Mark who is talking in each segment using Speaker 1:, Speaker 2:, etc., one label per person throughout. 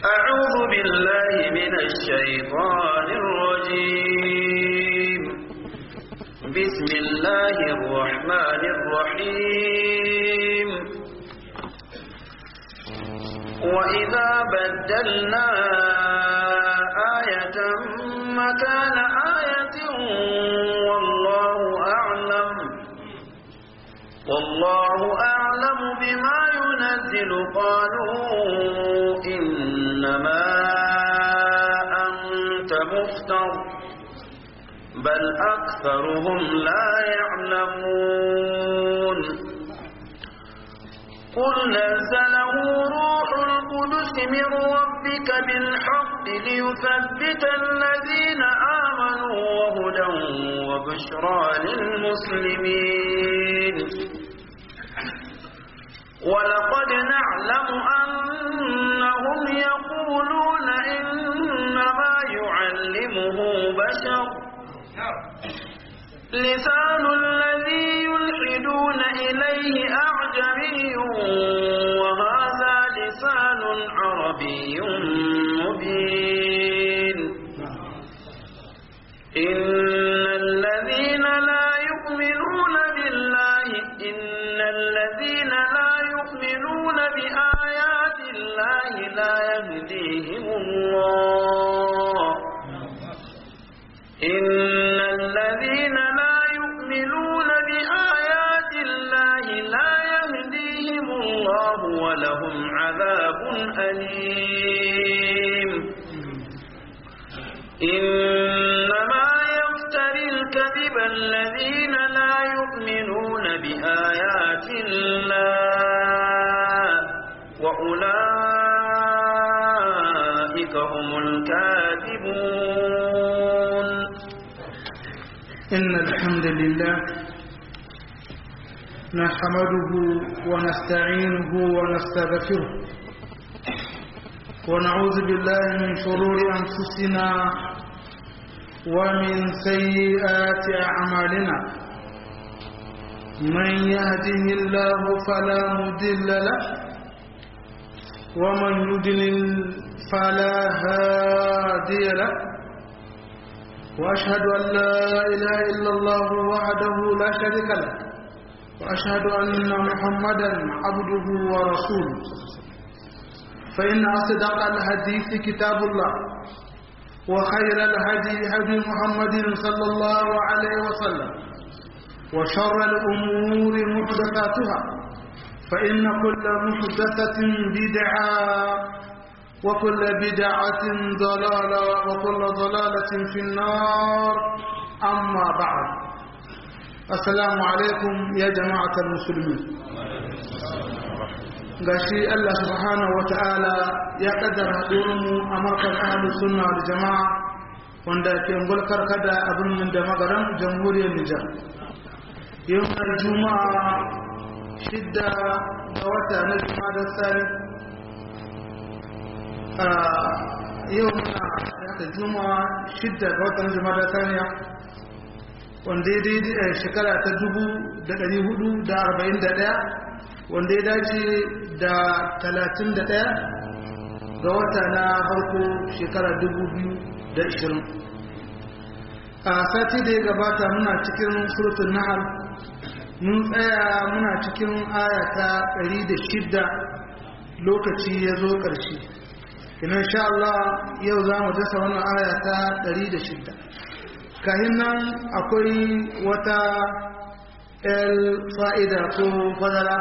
Speaker 1: أعوذ بالله من الشيطان الرجيم بسم الله الرحمن الرحيم وإذا بدلنا آية مكان آية والله أعلم والله أعلم بما ينزل قالوا إنما أنت مفتر بل أكثرهم لا يعلمون قل نزله روح القدس من ربك بالحق ليثبت الذين آمنوا وهدى وبشرى للمسلمين ولقد نعلم أنهم يقولون إنما يعلمه بشر لسان الذي يلحدون إليه أعجمي وهذا لسان عربي مبين إن الذين لا يؤمنون بالله إن الذين لا يؤمنون بآيات الله لا يهديهم الله إن الذين لا يؤمنون بآيات الله لا يهديهم الله ولهم عذاب أليم إنما يفتري الكذب الذين لا يؤمنون بآيات الله وأولئك هم الكاذبون
Speaker 2: إن الحمد لله نحمده ونستعينه ونستغفره ونعوذ بالله من شرور أنفسنا ومن سيئات أعمالنا من يهده الله فلا مضل له ومن يضلل فلا هادي له وأشهد أن لا إله إلا الله وحده لا شريك له وأشهد أن محمدا عبده ورسوله فإن أصدق الحديث كتاب الله وخير الهدي هدي محمد صلى الله عليه وسلم وشر الأمور محدثاتها فإن كل محدثة بدعة وكل بدعة ضلالة وكل ضلالة في النار أما بعد السلام عليكم يا جماعة المسلمين gashi Allah subhanahu wata'ala ya kaddara haɗurinmu a markar ahalus sunna da jama'a wanda ke ngulkar kada a birnin da magaran jamhuriyar Nijar. Yau na Juma'a shidda ga wata na Juma'a da tsari yau muna da juma'a shidda ga watan jumada saniya wanda ya daidai shekara ta dubu da ɗari hudu da arba'in da ɗaya wanda ya dace da talatin da ɗaya ga wata na farko shekara dubu biyu da ishirin a sati da ya gabata muna cikin surutun nahar mun tsaya muna cikin aya ta ɗari da shidda lokaci ya zo ƙarshe ina sha Allah yau za mu dasa wannan aya ta 106 kahin nan akwai wata el fa'ida ko fadara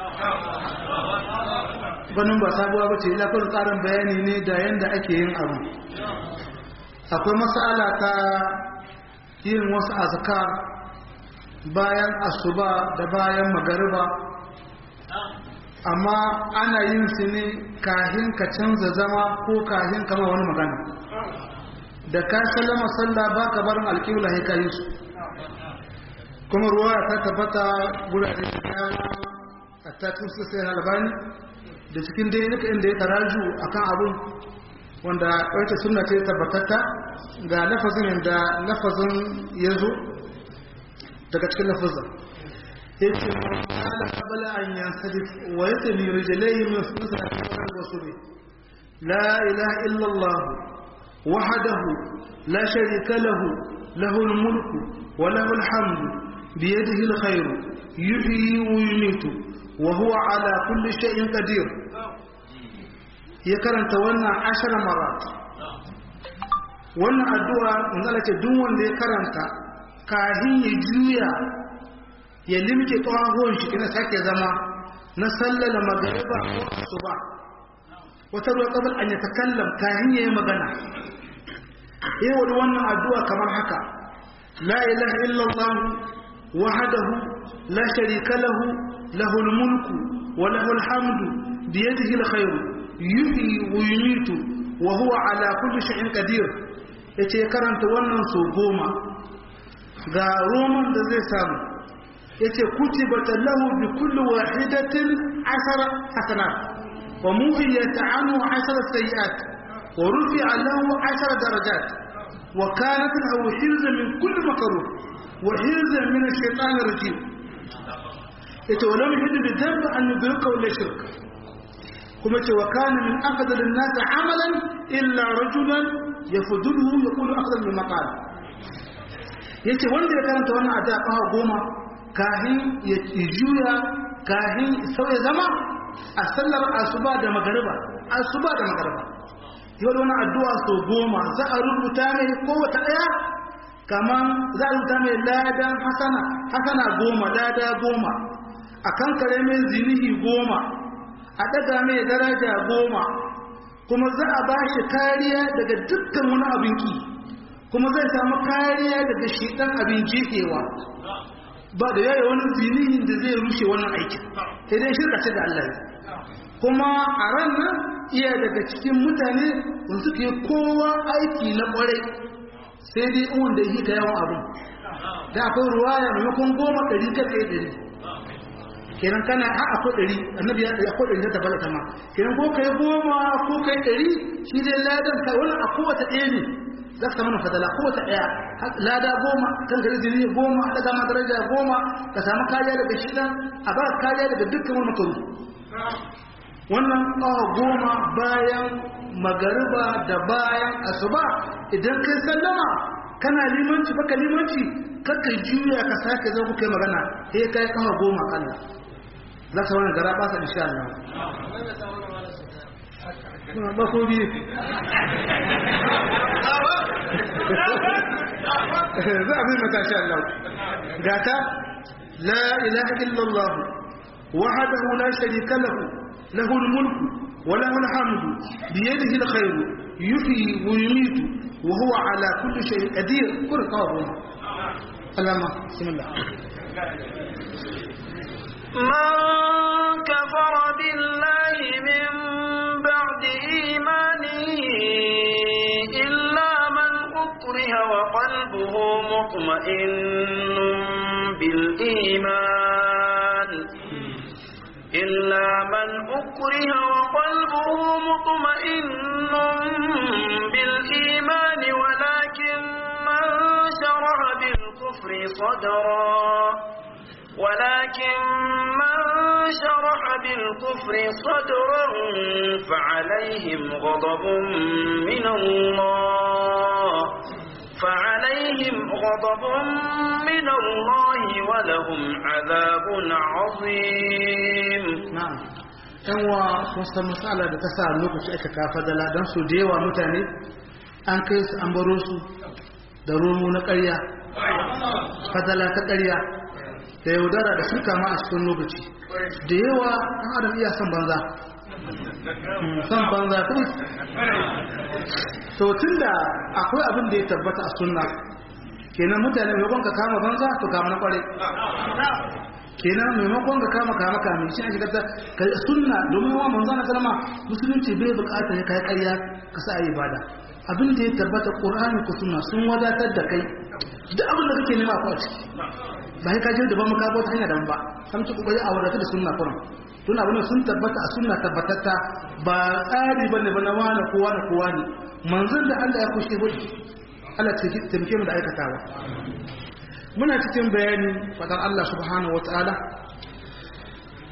Speaker 2: ganin ba sabuwa ba ce lafiyar tsarin bayani ne da yadda ake yin abu akwai masala ta yin wasu azkar bayan asuba da bayan magariba amma ana yin su ne kahin ka canza zama ko kahin kama wani magana da ka sallama sallah ba ka barin alƙibla ya kayi su kuma ruwa ta tabbata gurare da dama a takin su sai albani da cikin dai duka inda ya taraju akan abun wanda wata sunna ce tabbatatta ga lafazin da lafazin ya zo daga cikin lafazin yake ala qabla an yansarif wa yatmi rijlayhi min sunnati al-wasul la ilaha illallah wahdahu la sharika lahu lahul mulku wa lahul hamdu biyadihi alkhairu yuhyi wa yumiitu wa huwa ala kulli shay'in qadir ya karanta wannan ashara marat wannan addu'a manzala ce duk wanda ya karanta kahin ya juya ya limke tsohon shi kina sake zama na sallala magariba ko asuba wata ruwa kabal an ya takallam kahin ya yi magana yayi wani wannan addu'a kamar haka la ilaha illallah wahdahu la sharika lahu lahul mulku wa lahul hamdu biyadihi alkhairu yuhyi wa yumiitu wa huwa ala kulli shay'in qadir yace karanta wannan so goma ga roman da zai samu yace kutibat lahu bi kulli wahidatin ashara hasanat wa muhiyat anhu ashara sayiat wa rufi'a lahu ashara darajat wa kanat lahu hirzan min kulli makruh wa hirzan min ash-shaytan ar-rajim yace wa lam yahid bi dhanbi an yudrika wala shirk kuma ce wa kana min afdalin nas amalan illa rajulan yafduluhu yaqulu afdal min maqal yace wanda ya karanta wannan addu'a kafa goma kahin ya juya kahin sauya zama a sallar asuba da magariba asuba da magariba yau wannan addu'a so goma za a rubuta mai kowace daya kaman za a rubuta mai ladan hasana hasana goma lada goma a kankare mai zinihi goma a daga mai daraja goma kuma za a ba shi kariya daga dukkan wani abin ki kuma zai samu kariya daga shidan abin jefewa ba da yaya wani zinihin da zai rushe wannan aikin sai dai shirka ce da Allah kuma a ran nan iya daga cikin mutane wanda suke kowa aiki na kwarai sai dai wanda yi ka yawan abin da akwai ruwaya maimakon goma ɗari ka kai ɗari kenan kana a akwai ɗari annabi ya ɗari akwai ɗari ta tabbata ta ma kenan ko kai goma ko kai ɗari shi dai ladan ka wani a kowace ɗaya ne za ka samu fadala kowace ɗaya lada goma kan gari jini goma a ɗaga ma daraja goma ka samu kariya daga shi ɗan a ba kariya daga dukkan wani makaru wannan ƙawa goma bayan magariba da bayan asuba idan kai sallama kana limanci baka limanci kakka juya ka sake zo ku kai magana sai kai ƙawa goma kalla za ka wani gara ba sa insha Allah ba ko biyu za a bi mata sha Allah gata la ilaha illallah wahdahu la sharika lahu lahu al-mulku wa lahu al-hamdu bi yadihi al-khayr yuhyi wa yumiitu wa huwa ala kulli shay'in qadir kur qawm alama bismillah
Speaker 1: من كفر بالله من بعد إيمانه إلا من أكره وقلبه مطمئن بالإيمان إلا من أكره وقلبه مطمئن بالإيمان ولكن من شرع بالكفر صدرا ولكن من شرح بالكفر صدرا فعليهم غضب من الله فعليهم غضب من الله ولهم عذاب عظيم
Speaker 2: na'am yan wa kun san matsala da ta sa lokaci aka kafa dala don su da yawa mutane an kai su an baro su da romo na ƙarya fadala ta ƙarya da yaudara da shirka ma a cikin lokaci da yawa ɗan adam iya son banza son banza kuma so tun da akwai abin da ya tabbata a sunna kenan mutane maimakon ka kama banza to kama na kwarai kenan maimakon ka kama kama kame shi ake kata ka sunna domin wa manzo na kalma musulunci bai bukatar ya kai ƙarya ka sa ayi ibada abin da ya tabbata qur'ani ko sunna sun wadatar da kai duk abin da kake nema ko a ciki ba sai ka je da ba mu ka bauta hanya da ba sam ci kokari a wadata da sunna kuran tun abin sun tabbata a sunna tabbatatta ba tsari bane ba na wani kowa da kowa ne manzon da Allah ya kushe hudu Allah ta taimake mu da aikatawa muna cikin bayani fadar Allah subhanahu wataala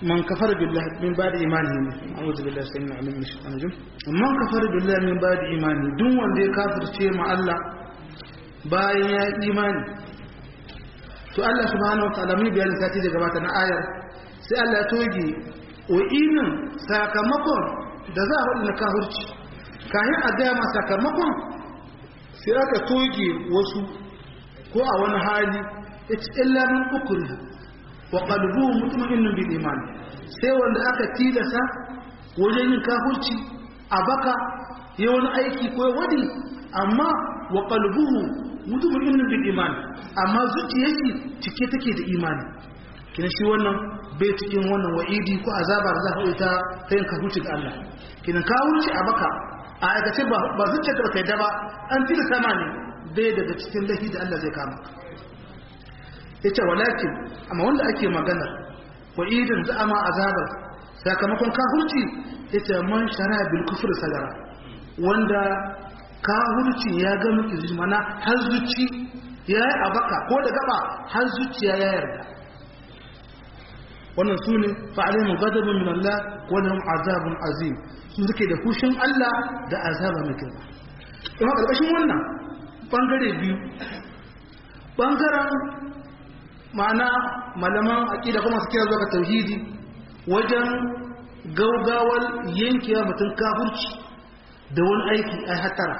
Speaker 2: man kafara billahi min ba'di imanihi a'udhu billahi samina alim min shaitanir rajim man kafara billahi min ba'di imani duk wanda ya kafirce ma Allah bayan ya imani to Allah subhanahu wa ta'ala mun bayanin sati da gabata na ayar sai Allah ya toge wa'inin sakamakon da za a faɗi na kafirci kayan a gaya ma sakamakon sai aka toge wasu ko a wani hali ita illa min ukuri wa qalbuhu mutma'innun bil iman sai wanda aka tilasa wajen yin kafirci a baka ya wani aiki ko wadi amma wa qalbuhu mutma'innun bil iman amma zuciyarki cike take da imani kina shi wannan bai cikin wannan wa'idi ko azaba da za ka ita ta yin kafirci ga Allah kina kafirci a baka a aikace ba zuciyar da kai da ba an tilasa ma ne bai daga cikin lahi da Allah zai kama yace walakin amma wanda ake magana wa idin za'ama azabar sakamakon kafirci yace man shara bil kufr sagara wanda kafirci ya ga miki mana har zuci ya yi abaka ko da gaba har zuciya ya yarda wannan sune fa alaihim ghadabun min Allah wa lahum azabun azim su suke da kushin Allah da azaba mai girma kuma karkashin wannan bangare biyu bangaren ma'ana malaman aƙida kuma su kira zuwa ga tauhidi wajen gaugawar yankewa mutum kafurci da wani aiki a hatara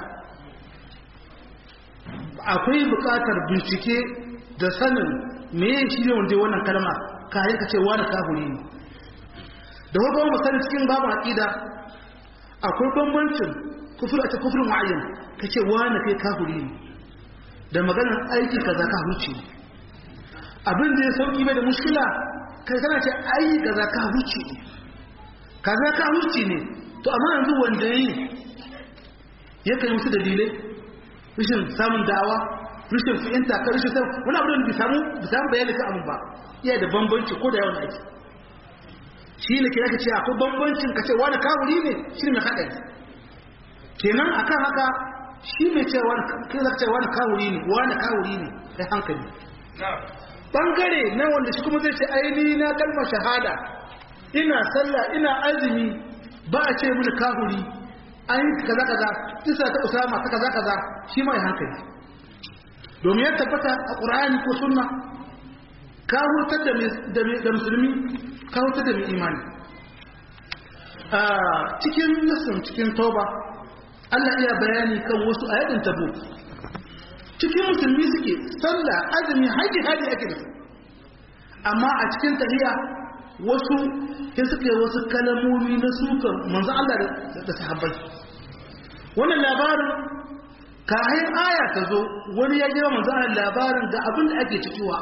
Speaker 2: akwai buƙatar bincike da sanin meye shi ne wanda wannan kalma kayan ka ce wani kafuri ne da kuma mu sani cikin babu aƙida akwai bambancin kufur a ce kufurin wa'ayyan ka ce wani kai kafuri ne da maganar aiki kaza kafurci ne abin da ya sauki mai da mushkila kai kana ce ai kaza ka huce ne kaza ka huce ne to amma yanzu wanda yi ya kai musu dalilai rashin samun dawa rashin fi'inta ka rashin samun wani abu da bai samu bai samu bayani ka abin ba iya da bambanci ko da yawan aiki shi ne kira ka ce akwai bambancin ka ce wani kawuri ne shi ne mai haɗari kenan akan haka shi mai ce wani ce wani kawuri ne wani kawuri ne kai hankali bangare na wanda shi kuma zai ce aini na kalmar shahada ina sallah ina azumi ba a ce mini kahuri an yi kaza kaza isa ta usama ta kaza kaza shi mai hankali domin ya tabbata a ƙur'ani ko sunna ka hurtar da musulmi ka hurtar da mai imani a cikin nasin cikin tauba Allah iya bayani kan wasu a yadin tabo cikin musulmi suke sallah azumi haji haji ake da su amma a cikin tahiya wasu sai suka yi wasu kalamomi na sukan manzo Allah da sahabbai wannan labarin kayan aya ta zo wani ya jira manzo Allah labarin ga abin da ake cikuwa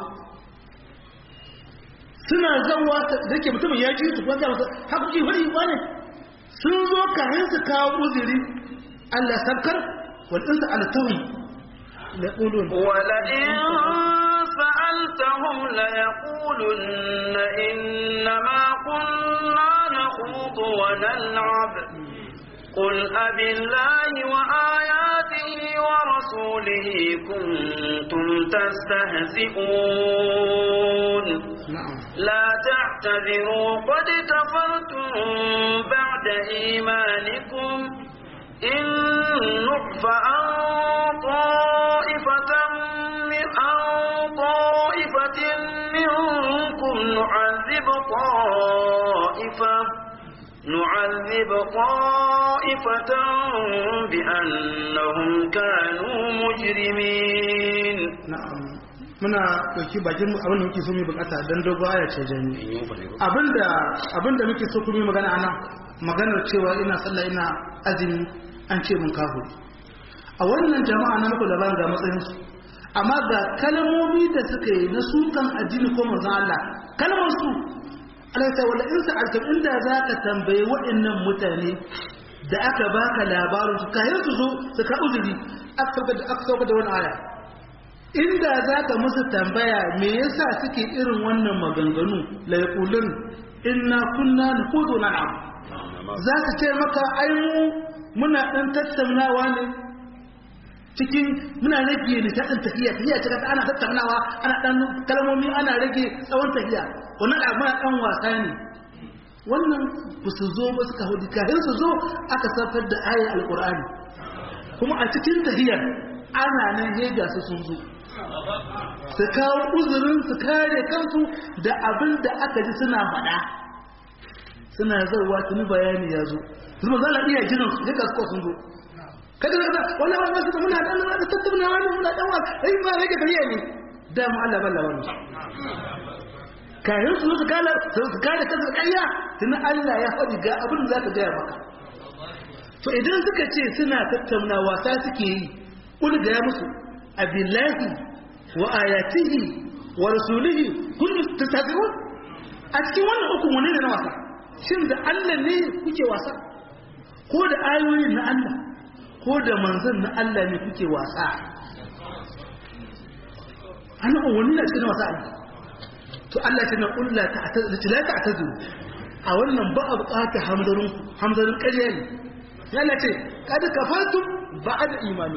Speaker 2: suna zawa da ke mutumin ya ji su kwanta masa haƙuƙi wani wani sun zo kayan su kawo uzuri Allah sabkar wal insa ala tawi يقولون
Speaker 1: ولئن سألتهم ليقولن إنما كنا نخوض ونلعب قل أب الله وآياته ورسوله كنتم تستهزئون
Speaker 2: نعم
Speaker 1: لا تعتذروا قد كفرتم بعد إيمانكم إن نعف عن طائفة من عن طائفة منكم نعذب طائفة نعذب طائفة بأنهم كانوا مجرمين
Speaker 2: na'am muna dauki bakin mu abin da muke so mu bukata dan dogo aya ce jami abinda abinda muke so kuma magana ana maganar cewa ina sallah ina azumi an ce mun kafu a wannan jama'a na muku labarin ga matsayin su amma ga kalmomi da suka yi na sukan addini ko manzon Allah kalmar su Allah ta wala in sa'alta inda zaka tambaye waɗannan mutane da aka baka labarin su kayan su zo su ka uzuri aka sauka da aka sauka da wani aya inda za ka musu tambaya me yasa suke irin wannan maganganu laikulun inna kunna nukudu na'am za su ce maka ai mu muna dan tattaunawa ne cikin muna rage ne ta tafiya tafiya ta kasa ana tattaunawa ana dan kalmomi ana rage tsawon tafiya wannan abu muna dan wasa ne wannan ba su zo ba suka hudu kafin su zo aka saukar da ayar alkur'ani kuma a cikin tahiyar ana nan hega su sun zo su kawo uzurin su kare kansu da abin da aka ji suna faɗa suna zauwa tuni bayani ya zo zuba za a iya jiran su hega su sun zo kada da kada wala wala su muna da Allah da tattauna wani muna dan wa ai ma rage tahiya ne da mu Allah balla wani kayan su su kala su kare kansu ƙarya tuni Allah ya faɗi ga abin da za ka gaya maka to idan suka ce suna tattauna wasa suke yi kul ga musu abillahi wa ayatihi wa rasulihi kun tattabi'un a cikin wannan uku wane ne na wasa shin da Allah ne kuke wasa ko da ayoyin na Allah ko da manzon na Allah ne kuke wasa ana wani na cikin wasa Allah to Allah ta na kulla ta la ta atazu a wannan ba a bukata hamzarin hamzarin ƙarya ne yana ce kada kafartum ba'da imani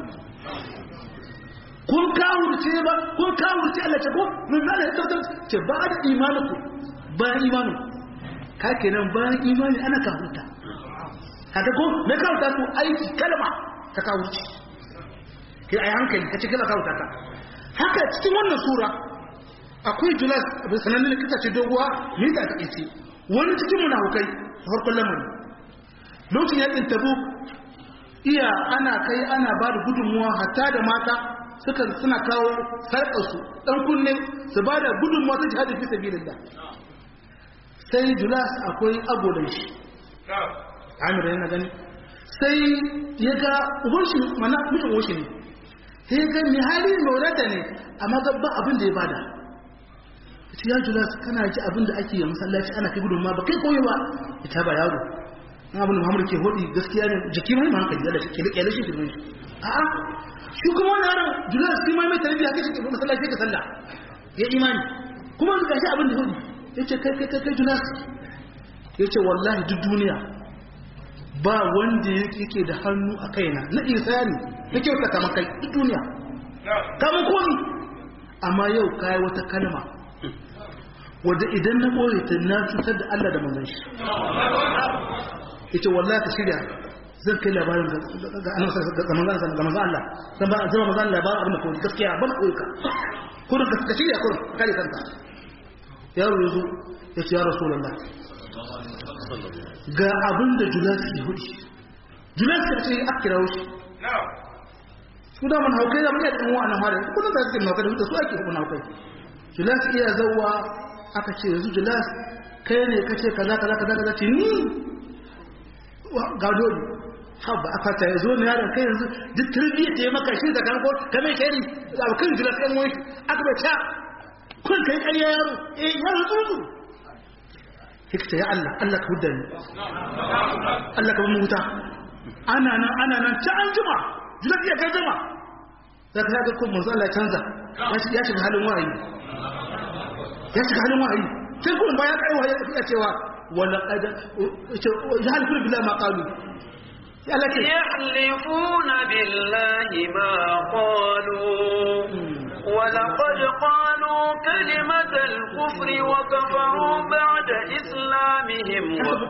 Speaker 2: kun kawurce ba kun kawurce Allah ce ko min ma da tabbatar ce ba'da imaniku bayan imani ka kenan bayan imani ana kawurta haka ko me kawurta ku aiki kalma ta kawurce kai ai hankali ka ce kana kawurta ka haka cikin wannan sura akwai julas da sanannen likita ce doguwa ne da ta ce wani cikin munafukai farkon lamarin lokacin yakin tabu iya ana kai ana ba da gudunmuwa hatta da mata suka suna kawo sarƙarsu ɗan kunne su ba da gudunmuwa ta jihadi fi sabilillah sai julas akwai agolan shi amir yana gani sai ya ga ubanshi mana mutum ubanshi ne sai ya ga mai hali mai wadata ne amma gaba abin da ya bada ce ya julas kana ji abin da ake yi masallaci ana kai gudunmuwa ba kai koyi ba ita ba yaro abin da muhammadu ke hodi gaskiya ne jiki mai ma hankali da ke rike shi girman shi a'a shi kuma wani yaron jula su ma mai tarbiyya kai shi masallaci ka sallah ya imani kuma su gashi abin da hodi ya ce kai kai kai jula ya ce wallahi duk duniya ba wanda yake da hannu a kaina na isa ne na kyauta kama kai duk duniya kama komi amma yau kayi wata kalma wadda idan na ɓoye ta na cutar da Allah da manzon shi yace wallahi ka shirya zan kai labarin ga manzon ga manzon Allah zan ba zama manzon labarin abin da ko gaskiya ban koyi ka ko ka shirya ko kare kanka yaro yazo yace ya rasulullah ga abin da julasi ke hudi julasi ya ce akira wuce su da man haukai da mun yi ɗan wa'annan mara kullum da suke haukai da su ake hukun haukai julasi iya zauwa aka ce yanzu julas kai ne ka ce kaza kaza kaza kaza ce ni ga dole haba aka ta yazo ne yaron kai yanzu duk tarbiyyar da ya maka shi da kan ko kamar shari da kan julas kan wani aka bai ta kun kai ƙarya yaro eh yaro tsuntsu hikta ya Allah Allah ka hudda ni Allah ka bamu wuta ana nan ana nan ta an jima julas ya ga jima da ka ga ko manzo Allah ya canza ya shiga halin wahayi ya shiga halin wahayi sai kuma bayan kai wahayi ya cewa wala qad yahlifuna billahi ma qalu
Speaker 1: يحلفون بالله ما قالوا ولقد قالوا كلمة الكفر وكفروا بعد إسلامهم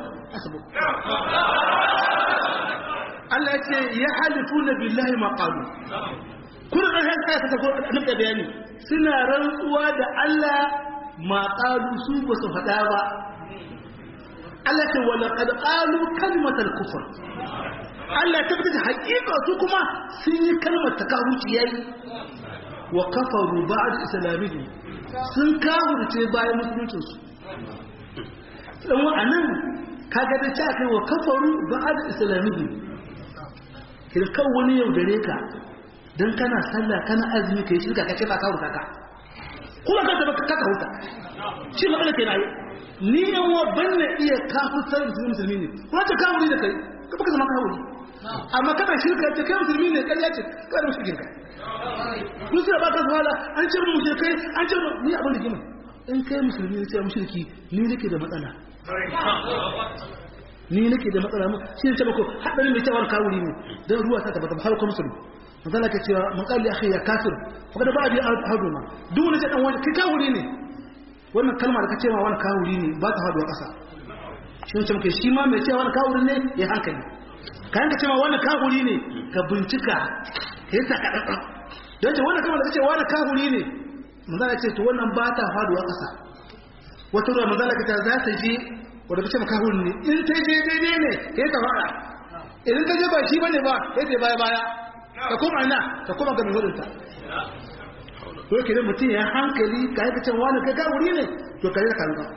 Speaker 2: Allah ya ce ya halifu na billahi maƙalu kuna ƙarshen kaya ta tafi nuka bayani suna rantsuwa da Allah maƙalu su ba su faɗa ba Allah ce wala qad qalu kalmatal kufr Allah ya tabbata haƙiƙa su kuma sun yi kalmar takawuci yayi wa kafaru ba'da islamihim sun kafirce bayan musuluncin su dan wa'annan kaga da ta kai wa kafaru ba'da islamihim kirkan wani yau gare ka dan kana sallah kana azumi kai shirka kace ba ka wuta ka kuma ka tabbata ka ka wuta shi magana kenan ni yan wa banna iya kafirtar musulmi musulmi ne kuma ta kafiri da kai ka baka zama kafiri amma kana shirka ta kai musulmi ne kai ya ce ka da mushrikin ka kun sai ba ka zuwa an ce mu kai an ce ni abin da gima in kai musulmi ne sai mushriki ni nake da matsala ni nake da matsala mu shi ne ce mako hadarin da cewa kafiri ne dan ruwa ta tabbata har ko musulmi manzala ke cewa man qali akhi ya kafir fa kada ba bi haduma duk wani dan wani kai kafiri ne wannan kalma da ka ce ma wani kawuri ne ba ta faduwa ƙasa shi wancan muke shi ma mai cewa wani kawuri ne ya hankali kayan ka cewa wani kawuri ne ka bincika ka yi takaɗaɗa don ce wani kama da ce wani kawuri ne manzala ce to wannan ba ta faduwa ƙasa wata ruwa manzala ka ta za ta je wadda ka ce ma kawuri ne in ta je daidai ne ya ta fara idan ta je ba shi bane ba ya ce baya baya ka koma ina ka koma ga mai hudunta to ke mutum ya hankali ka yi cewa wani kai kawuri ne to ka yi da kanka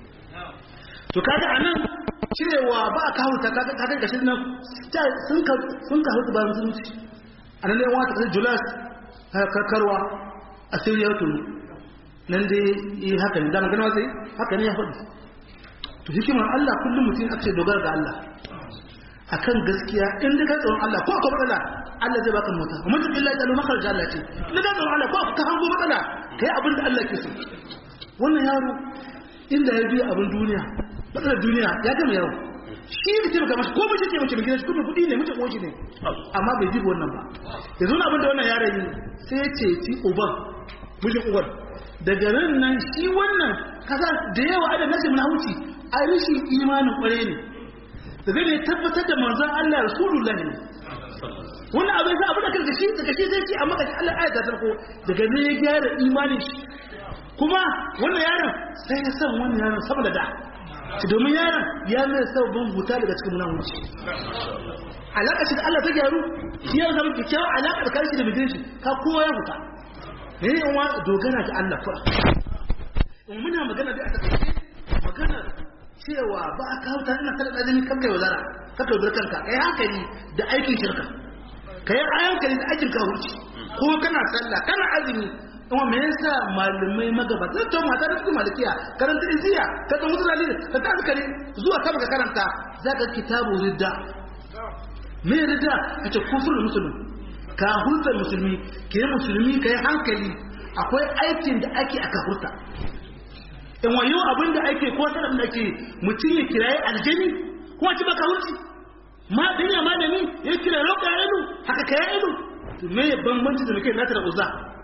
Speaker 2: to kaga anan cewa ba a kawo ta kaga kaga gashi nan sun ka sun ka hutu bayan musulunci anan ne wata kasar julas karkarwa a siriya tunu nan dai yi haka ne da magana sai haka ne ya faɗi to hikimar Allah kullum mutum a ce dogara ga Allah akan gaskiya in da ka tsoron Allah ko akwai matsala Allah zai baka mota amma duk illa jalu makar Allah ce in da ka tsoron Allah ko ka hango matsala kai abin da Allah ke so wannan yaro inda ya biya abin duniya matsalar duniya ya gama yawo shi ne ce maka mashi ko mace ce mace mai gidan kudin kudi ne mace ko shi ne amma bai ji wannan ba yanzu na abin da wannan yaron yi sai ya ce ci uban mijin uban daga nan nan shi wannan kasa da yawa adam nasi mun hauci a rishin imanin kware ne daga ne tabbatar da manzon Allah rasulullahi ne wannan abin sa abin da kanka shi daga shi zai ci amma kashi Allah ayat ta farko daga ne ya gyara imanin shi kuma wannan yaron sai ya san wannan yaron sama da da shi domin yaron ya mai sabbin huta daga cikin munawunci alaƙa shi da Allah ta gyaru shi ya zama kyakkyawar alaƙa da karshe da mijin shi ka kowa ya huta ne ne wa dogara ga Allah fura in muna magana da aka kai magana cewa ba a kawo ta ina kada ɗazini kan kai wazara ka kai bar kanka kai hankali da aikin shirka kai hankali da aikin kawurci ko kana sallah kana azumi kuma me yasa malamai magabata to mata da su malikiya karanta iziya ka ga mutu dalilin ka ta kare zuwa sama ka karanta zaka kitabu ridda me ridda kace kufrul muslim ka hulta musulmi ke musulmi kai hankali akwai aikin da ake aka hurta in wayo abin da ake ko sanar da ake mutum ya kiraye aljani kuma ci baka hurci ma dinya malami ya kira roƙa ido haka kai ido me bambanci da muke nata da uzza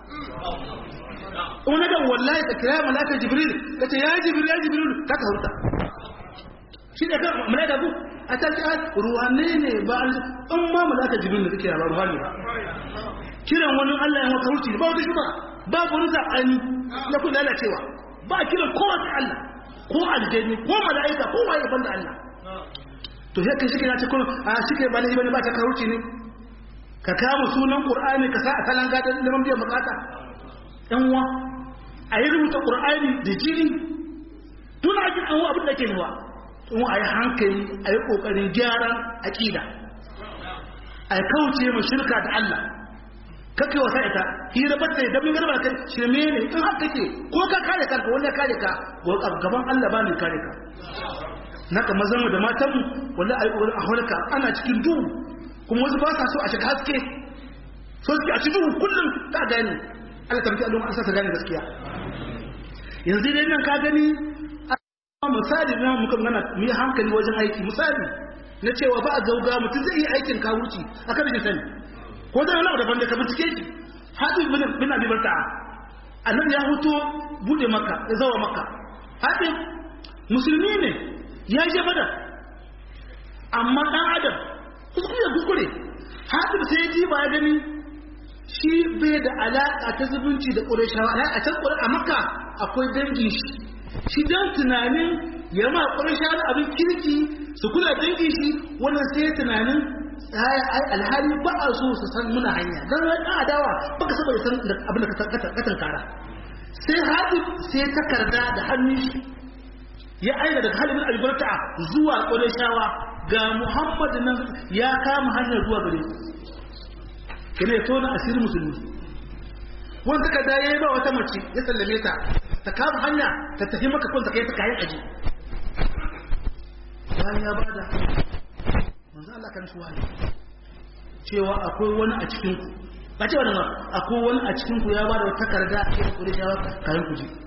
Speaker 2: wani da wallahi da kira malaka jibril ka ce ya jibril ya jibril ka ka hurta shi da kan malaka ku a ta ce ruwane ne ba an ma malaka jibril da kake ba ruhani ba kiran wani Allah ya maka hurci ba wata shi ba ba wani zakani na ku lalacewa ba kiran kowa sai Allah ko aljanni ko mala'ika ko waye banda Allah to sai kai shi na ce ko a shi kai ba ne ba ta ka hurci ne ka kama sunan qur'ani ka sa a salan gadan liman biyan bukata ɗanwa a yi rubuta ƙur'ani da jini tun a jin anwa abin da ke nuwa tun a yi hankali a yi ƙoƙarin gyaran aƙida a kauce ma shirka da Allah kakai wasa ita hira bata da damin garba kai shirme ne in haka ke ko ka kare kanka wanda kare ka gaban Allah ba mai kare ka na ka mazan da matan mu wanda a yi ƙoƙarin a halka ana cikin duhu kuma wasu ba sa so a shiga haske so suke a cikin duhu kullum ka gani Allah ta mutu an sasa gane gaskiya yanzu dai nan ka gani misali na muka gana mu yi hankali wajen aiki misali na cewa ba a gauga mutum zai yi aikin kawurci a kan shi sani ko da wani daban da ka bincike shi hadin bin bin abi barta annabi ya huto bude maka ya zawa maka hadin musulmi ne ya je badar amma dan adam kuskure kuskure hadin sai ya ji ba ya gani shi bai da alaƙa ta zubunci da ƙurashawa a can a maka akwai dangin shi shi don tunanin ya ma ƙurashawa abin kirki su kula dangin shi wannan sai tunanin alhali ba a so su san muna hanya don wani ɗan adawa baka saba da san abin da ka tankara sai haɗu sai takarda da hannun shi ya aina daga halin albarka zuwa ƙurashawa ga muhammadu nan ya kama hanyar zuwa gare su kene ya tona asirin musulmi wani takarda ya yi ba wata mace ya sallame ta ta kama hanya ta tafi maka kun ta kai ta kayan aji bayan ya bada manzo Allah kan shi wani cewa akwai wani a cikin ku ba cewa nan akwai wani a cikin ku ya bada wata takarda a cikin kudi shawa kayan ku ji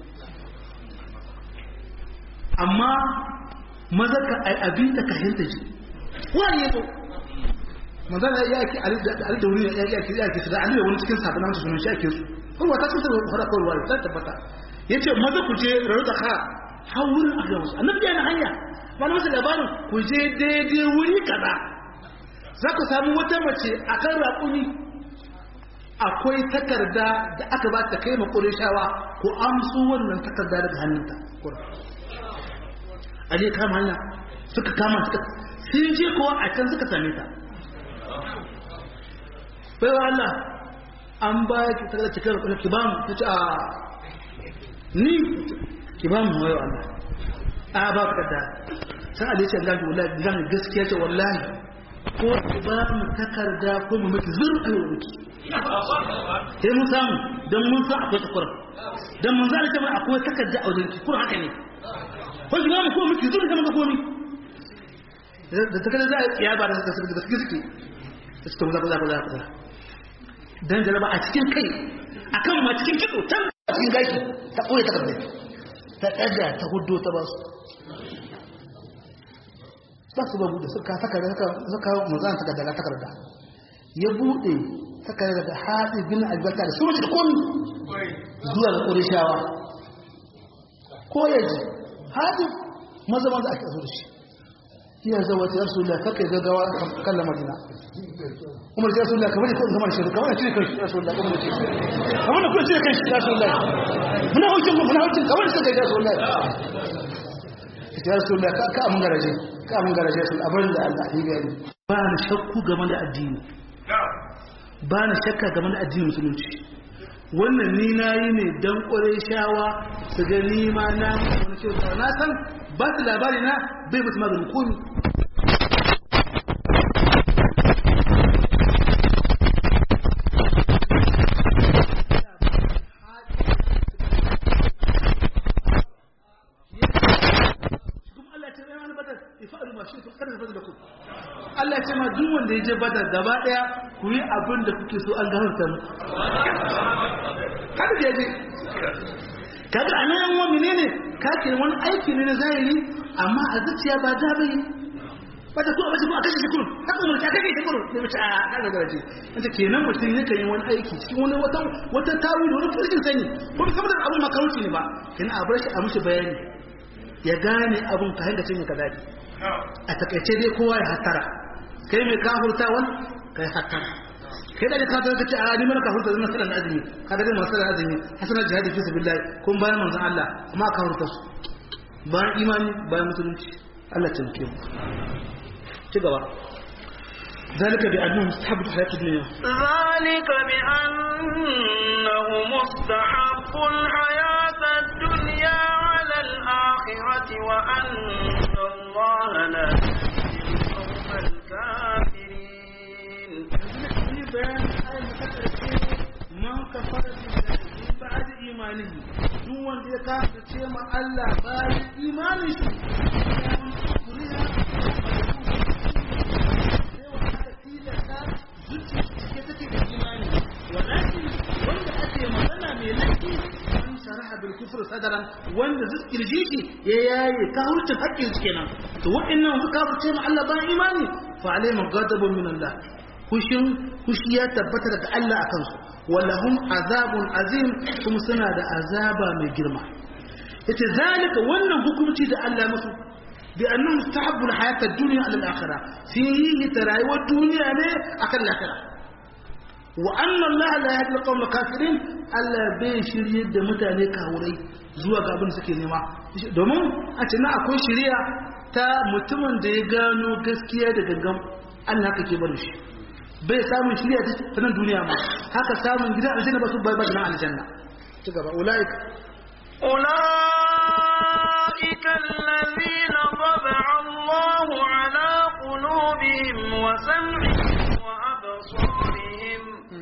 Speaker 2: amma maza ka ai abin ta kayan ta ji wani ya zo manzan ya yake ali da wuri ya yake ya yake da ali da wani cikin sabon nan sunan shi ake su kuma ta sun sai fara kawai wani sai tabbata yace maza ku je rayu da ka har wurin a gawo annabi yana hanya wani masu labarin ku je daidai wuri kaza za ku samu wata mace a kan raƙumi akwai takarda da aka ba ta kai makonin shawa ko amsu wannan takarda daga hannunta a je kama hanya suka kama suka sun je kowa a can suka same ta bai wa Allah an ba ki takarda cikin raƙumi ki ba mu ta ce a ni ki ba mu wayo Allah a ba ka da sai Ali ce gashi wallahi zan gaskiya ce wallahi ko ki ba mu takarda ko mu miki zurfi wa miki sai mun samu dan mun san akwai takura dan mun zan ce mai akwai takarda a wajen ki kuma haka ne ko ki ba mu ko miki zurfi kamar komi da takarda za a tsiya ba da gaske gaske suke ta ce za ku za ku za ku dan jaraba a cikin kai akan ma cikin kitso can a cikin gashi ta koya takarda ta ɗaga ta hudu ta ba su ba su ba buɗe suka saka da suka mazan suka daga takarda ya buɗe takarda da haɗe bin albarka da sun da komi zuwa ga ƙorishawa ko ya ji haɗe maza maza ake aso da shi iya zawa ta yarsu da kakai gaggawa kan lamarina umar ya rasulullah kamar ko kamar shi kamar shi kan shi rasulullah kamar shi kamar ko shi kan shi rasulullah muna hujjin mu muna hujjin kamar shi kan rasulullah ya rasulullah ka ka mun garaje ka mun garaje sun abin da Allah ya gani ba na shakku game da addini ba na shakka game da addinin musulunci wannan ni nayi ne dan kore shawa su ga ni ma na wani kyauta na san ba su labari na bai mutu maganin komi Allah ce ma duk wanda ya je badar gaba daya ku yi abin da kuke so an gafarta mu kada ya je kaga anan yan wani ne ka ke wani aiki ne na zahiri amma a zuciya ba da bai wata ko wata ko a kashe shi kurun haka mu ta kashe shi kurun sai mace a kaga garaje wata kenan mutum yake yin wani aiki cikin wani wata wata tawili wani furjin sani ko saboda abin makaruci ne ba kenan a bar shi a mushi bayani ya gane abin ka hanga cin ka dadi a takaice dai kowa ya hatara kai mai kafurtawan kai hatara kai da ka ta kace a ni mana kafurta zan salan azumi ka da masu salan azumi hasanar jihadi fi sabilillah kun bayan manzon Allah amma kafurta su bayan imani bayan musulunci Allah ta mu ci gaba ذلك بأنه مستحب الحياة الدنيا
Speaker 1: ذلك بأنه مستحب الحياة الدنيا على الآخرة وأن الله لا يهدي القوم الكافرين
Speaker 2: بيان آية متكرر من كفر بالله من بعد إيمانه duk wanda ya kasa ce ma Allah bayan imanin shi ya kuriya kufur sadaran wanda kirji shi ya yaye kafircin haƙƙin su kenan to wa'annan su kafirce ma Allah bayan imani fa alaihim ghadabun min Allah kushin kushi ya tabbata daga Allah akan su walahum azabun azim kuma suna da azaba mai girma yace zalika wannan hukunci da Allah musu bi annahu mustahabbu alhayat ad-dunya ala al-akhirah fihi tarayu ad-dunya ne akan al-akhirah wa anna Allah la yahdi al-qawm al-kafirin Allah bai shirye da mutane kawurai zuwa ga abin suke nema domin a ce na akwai shiriya ta mutumin da ya gano gaskiya da gangan Allah haka ke bari shi bai samun shiriya ta nan duniya ma haka samun gidan aljanna ba su bai bai nan aljanna ci gaba ulaika
Speaker 1: أولئك الذين طبع الله على قلوبهم وسمعهم وأبصارهم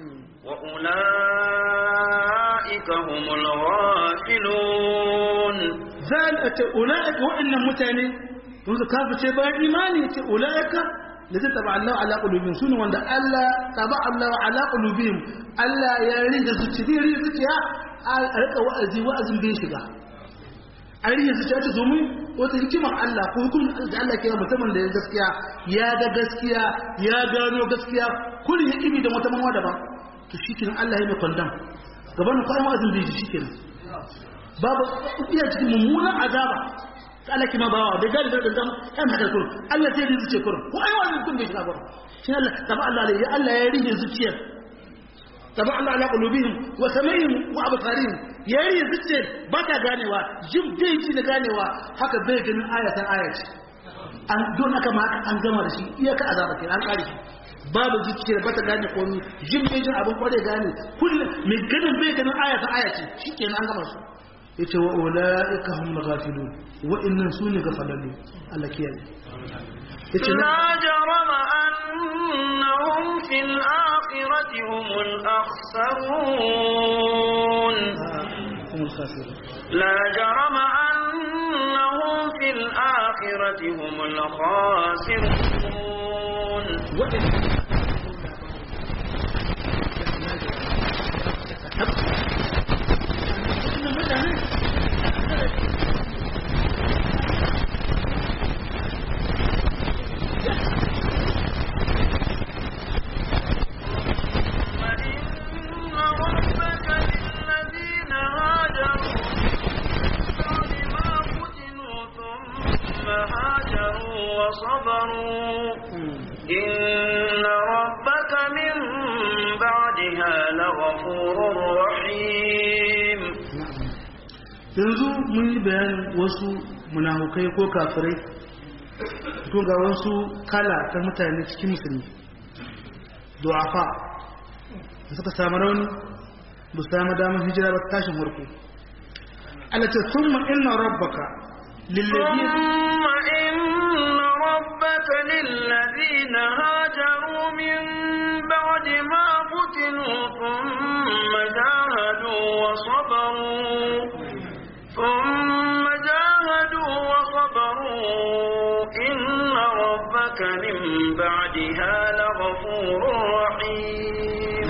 Speaker 1: وأولئك هم الغافلون
Speaker 2: ذلك أولئك وإن متاني yanzu kafa ce bayan imani ce ula'ika da zai taba Allah ala qulubihim sunu wanda Allah taba Allah ala qulubihim Allah ya rida zuciya rida zuciya a rika wa'azi wa'azin bai shiga a rida zuciya ta domin wata hikimar Allah ko hukumin da Allah ke mutumin da ya gaskiya ya ga gaskiya ya gano gaskiya kullum ya kibi da wata mawa daban to shikenan Allah ya mai kwandam gaban kwayan wa'azin bai shi shikenan babu iya cikin mummunan azaba ta Allah ki ma bawa bai gadi da zama kan haka kurum Allah sai ya zuciya kurum ko ai wani kun bai shiga kurum shi Allah taba Allah ya Allah ya rige zuciyar taba Allah ala qulubihim wa samihim wa absarihim ya rige zuciyar ba ta ganewa jin bai ji da ganewa haka bai ganin ayatan ayati an don aka ma an gama da shi iyaka azaba kai an kare shi babu zuciyar ba ta gane komai jin bai jin abin kware gane kullum mai ganin bai ganin ayatan ayati shikenan an gama su yace wa ulaika hum ghafilun wa innan sunu gafalallu Allah kiyaye yace
Speaker 1: لا جرم أنهم في الآخرة هم الأخسرون
Speaker 2: hum al-khasirun
Speaker 1: لا جرم أنهم في الآخرة هم الخاسرون
Speaker 2: wa
Speaker 1: فإن ربك للذين هاجروا بعد ما فتنوا ثم هاجروا وصبروا إن ربك من بعدها لغفور رحيم
Speaker 2: yanzu mun yi bayanin wasu munafukai ko kafirai to ga wasu kala ta mutane cikin musulmi du'afa da suka samu rauni ba su samu damar hijira ba tashin farko Allah ce summa inna rabbaka lilladhi
Speaker 1: ثم إن ربك للذين هاجروا من بعد ما فتنوا ثم جاهدوا وصبروا ثم جاهدوا وصبروا إن ربك من بعدها لغفور رحيم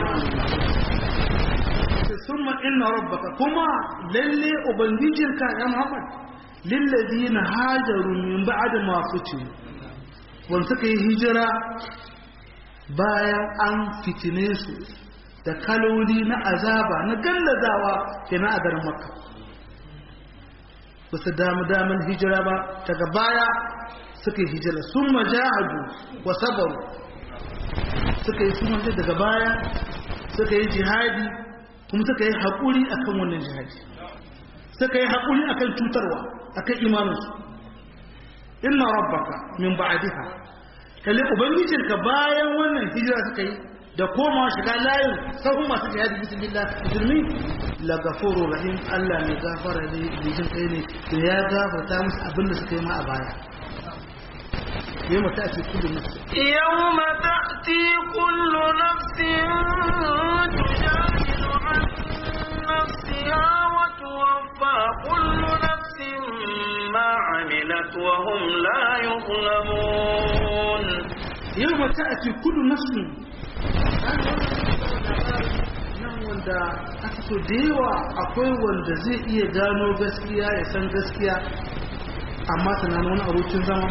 Speaker 2: summa inna rabbaka kuma lalle ubangijinka ya Muhammad lilladhina hajaru min ba'd ma fitinu wanda suka yi hijira bayan an fitine su da kaloli na azaba na gallazawa kenan a garin makka ba su damu daman hijira ba daga baya suka yi hijira sun majahadu wa sabaru suka yi sun daga baya suka yi jihadi kuma suka yi haƙuri akan wannan jihadi suka yi haƙuri akan cutarwa akan imaninsu inna rabbaka min ba'diha kalle ubangijinka bayan wannan hijira suka yi da koma shiga layin sahun masu jihadi bismillah musulmi la gafuru rahim Allah mai gafara ne da jin kai ne da ya gafarta musu abin da suka yi ma a baya yau mata a cikin da musu
Speaker 1: يوم تأتي كل نفس تجادل عن نفسها وتوفى كل نفس ما عملت وهم لا يظلمون
Speaker 2: yau mata a cikin kudu nafsin nan wanda aka so da yawa akwai wanda zai iya gano gaskiya ya san gaskiya amma tunanin wani abokin zama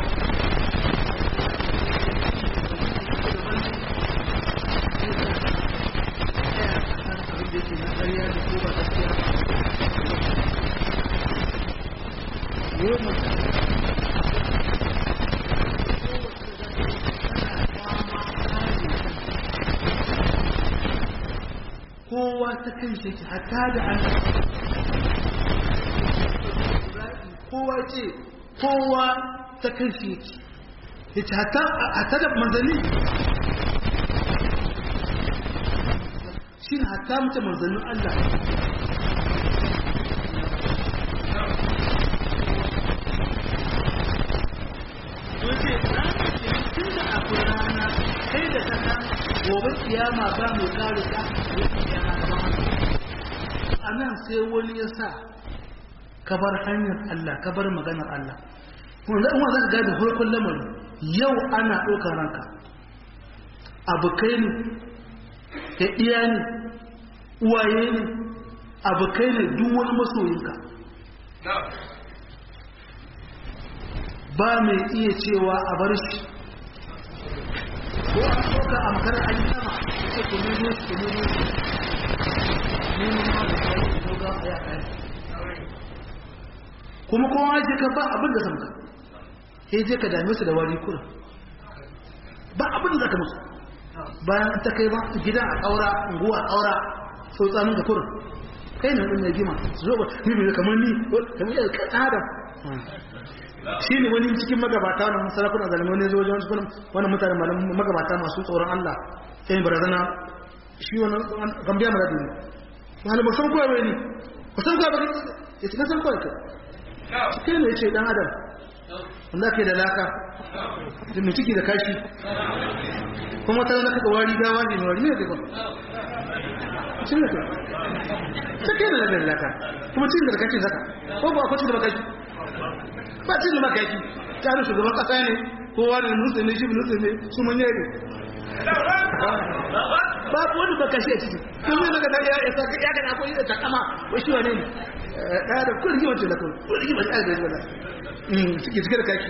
Speaker 2: kowa ta kan shi yake hatta da an kowa ce kowa ta kan shi yake yace hatta hatta da manzanni shi ne hatta mutum manzannin Allah Wace rana ce tun da akwai rana kai da ta san gobe kiyama ba mai kare ka a nan sai wani ya sa ka bar hanyar Allah ka bar maganar Allah wanda in za ka gada farkon lamarin yau ana ɗaukar ranka abokai ne ka iya ne uwaye ne abokai ne duk wani masoyinka ba mai iya cewa a bar shi ko a ɗauka a makarar an yi sama ce ku nemo shi ku nemo shi nemo ma da kawo ko ga a yaƙa ko kuma kowa je ka ba abin da samka sai je ka dame su da wari kurin ba abin da zaka musu bayan ta kai ba gida a ƙaura unguwa a ƙaura sau tsamin ka kurin kai ne ɗin gima su zo ba ni bai kamar ni kamar yadda kan adam shi ne wani cikin magabata wani sarakuna zalimai ne zo wajen wasu wani mutane magabata masu tsoron Allah sai barazana shi wani gambiya mara dini wani ba san kowa bai ne ba san kowa ba ya ce na san kowa kai kai ne ya ce dan adam wanda ke da laka da mai ciki da kashi kuma ta zana kaɗa wari gawa ne mai wari ne da ba cin da kai ta kai da da laka kuma cin da kashi zaka ko ba akwai cin da kashi ba cin da kashi ta da shugaban kasa ne kowa da nutse ne shi nutse ne su manye ne babu wani baka shi a ciki kun yi daga ya ya saka ya gana akwai da takama wai shi wane ne ɗaya da kun rigima ce da kun kun rigima ce da rigima suke cike da kaki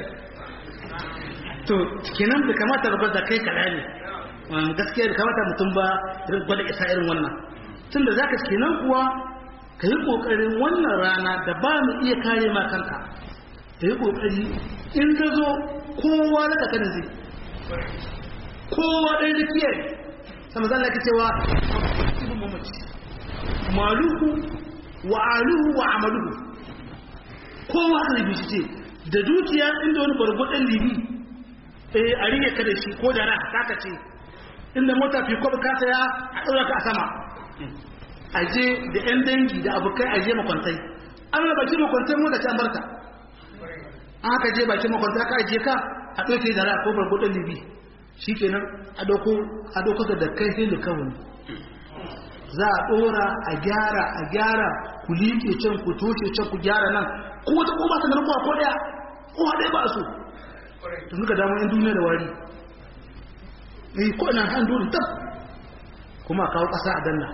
Speaker 2: to kenan da kamata ba da kai kala ne gaskiya da kamata mutum ba irin gwada isa irin wannan tun da zaka kenan kuwa ka yi kokarin wannan rana da ba mu iya kare ma kanka ka yi kokari in ka zo kowa da kakanin zai kowa ɗaya da kiyaye sama zan laki cewa ibn mamaci maluhu wa aluhu wa amaluhu kowa haka libi shi ce da dukiya inda wani bargwadon libi eh a rike ka da shi ko da na taka ce inda mota fi kwabi ka saya a ɗaura ka a sama aje da yan dangi da abokai aje makwantai an raba bakin makwantai mota ce an barka an haka je bakin makwantai aka aje ka a ɗauke da ra ko bargwadon libi shi kenan a ɗauko da kai sai da kawai za a ɗora a gyara a gyara ku liƙe can ku toshe can ku gyara nan ko wata ko ba ta da rukuwa ko ɗaya ko haɗe ba su tun suka damar yan duniya da wari ne ko ina han dole tab kuma a kawo ƙasa a danna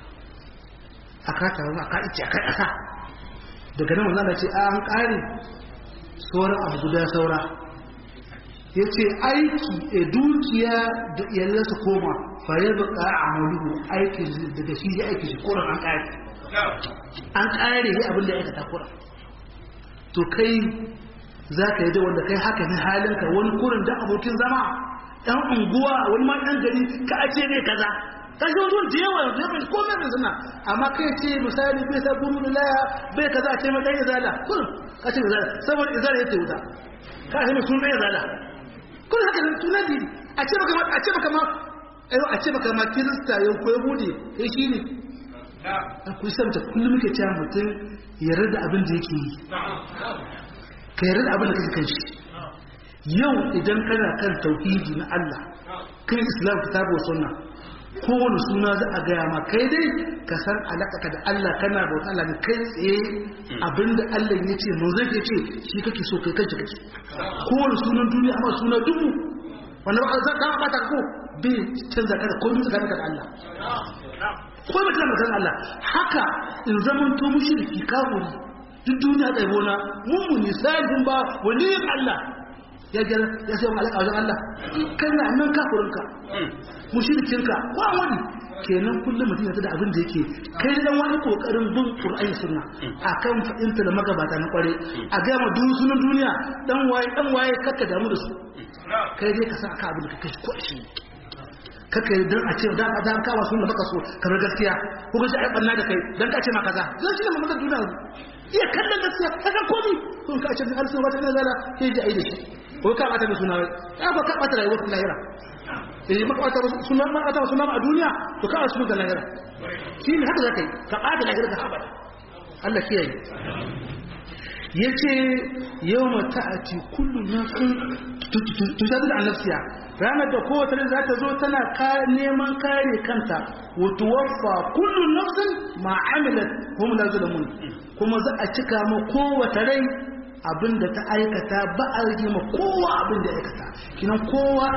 Speaker 2: a kata wani a ka ice a kai ƙasa daga nan wanzan da ce a an ƙare sauran abu guda saura ya ce aiki a dukiya da iyalan su koma fare baka a maluhu aiki daga shi ya aiki shi koran an kare an kare ya abin da ya aikata koran to kai za ka yi da wanda kai haka ne halinka wani kurin da abokin zama ɗan unguwa wani ma ɗan gari ka a ce ne kaza ka shi wani da yawa da yawa ko mai suna amma kai ce misali bai sa guru da laya bai kaza a ce mai ɗan izala kurin ka ce izala saboda izala ya ce wuta ka ce mai sun ɗan izala kun haka nan tunan didi a ce maka a ce maka ma ayo a ce maka ma kirista yau ko yahudi kai shi ne ku sabta kullum muke cewa mutum ya rada abin da yake yi ka yarda da abin da kake kan shi yau idan kana kan tauhidi na Allah kan islam kitabu wa sunna kowane suna za a gaya ma kai dai ka san alaƙa da Allah kana bauta Allah ne kai tsaye abinda Allah ya ce mun zai ce shi kake so kai kanka kake kowane sunan duniya amma suna dubu wanda ba za ka bata ko bai canza ka da komai tsakaninka da Allah ko ba kana san Allah haka in zaman to mushriki kafiri duk duniya da bona mun mun misalin ba waliyin Allah ya ga ya sai alaka wajen Allah kana nan kafirinka mushrikinka ko wani kenan kullum mutum ya da abin da yake kai dan wani kokarin bin Qur'ani sunna akan fadinta da magabata na kware a ga ma duk sunan duniya dan waye dan waye kakka damu da su kai dai ka san aka abin da kake ko shi kaka yi don a ce da ka dan kawo sunna baka so kamar gaskiya ko gaji ai banna da kai dan ka ce ma kaza zan shi ne mamman duniya iya kallon gaskiya ka san komi kun ka ce har sun wata nazara sai ji ai da shi ko ka bata da suna ya ba ka bata rayuwar lahira eh maka bata suna ma bata suna a duniya to ka asu da lahira shi ne haka zakai ka bata lahira da abada Allah kiyaye yace yawma ta'ati kullu nafsin tujadilu an nafsiha ranar da kowace rai za ta zo tana neman kare kanta wato waffa kullu nafsin ma amilat hum la zulamun kuma za a cika ma kowace rai abinda ta aikata ba a rage ma kowa abinda ya aikata kinan kowa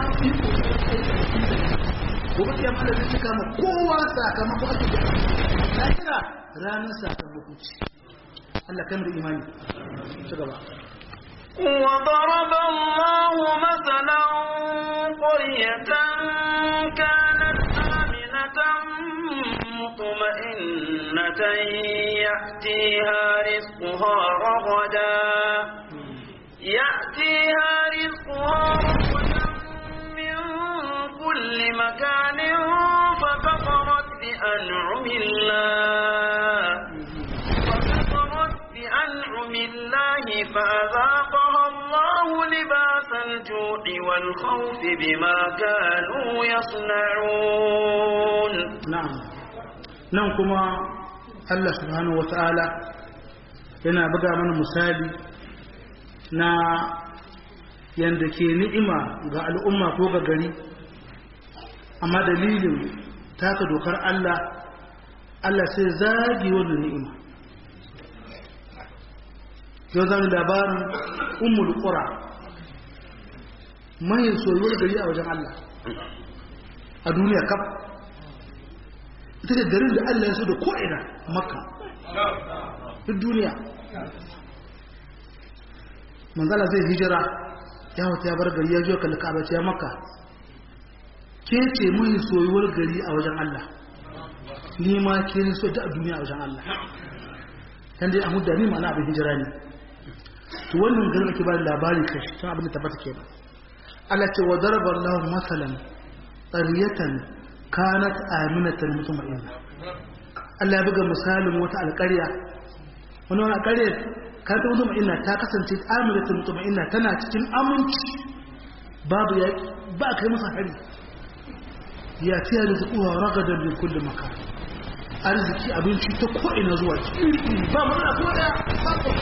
Speaker 2: gobe kiyama Allah zai cika ma kowa sakamako ake da lahira ranar sakamako ce Allah kamar imani ci gaba
Speaker 1: وضرب الله مثلا قرية كانت آمنة مطمئنة يأتيها رزقها رغدا يأتيها رزقها رغدا من كل مكان فكفرت بأنعم الله فكفرت بأنعم الله فأذاقها الله لباس الجوع والخوف بما كانوا يصنعون
Speaker 2: na'am nan kuma Allah subhanahu wata'ala yana buga mana misali na yanda ke ni'ima ga al'umma ko ga gari amma dalilin taka dokar Allah Allah sai zagi wannan ni'ima yau zan labarin ummul qura mai soyuwar gari a wajen Allah a duniya kaf ita da garin da Allah ya so da ko'ina makka duk duniya manzala zai hijira ya wata ya bar gari ya zo kalli ka'aba ce ya makka ke ce mai soyuwar gari a wajen Allah ni ma ke ne so da duniya a wajen Allah dan dai amu da ni ma'ana abin hijira ne to wannan garin ake ba da labari kai tun abin da tabbata kenan Allah ce wa daraba Allah masalan qaryatan kanat aminatan mutma'inna Allah ya buga misalin wata alƙarya wani wani alƙarya ka ta mutma'inna ta kasance aminatan mutma'inna tana cikin aminci babu ya ba kai masa hari ya tiya da zuwa ragadan min kulli makan arziki abinci ta ko ina zuwa iri iri ba mu da ko da ba ko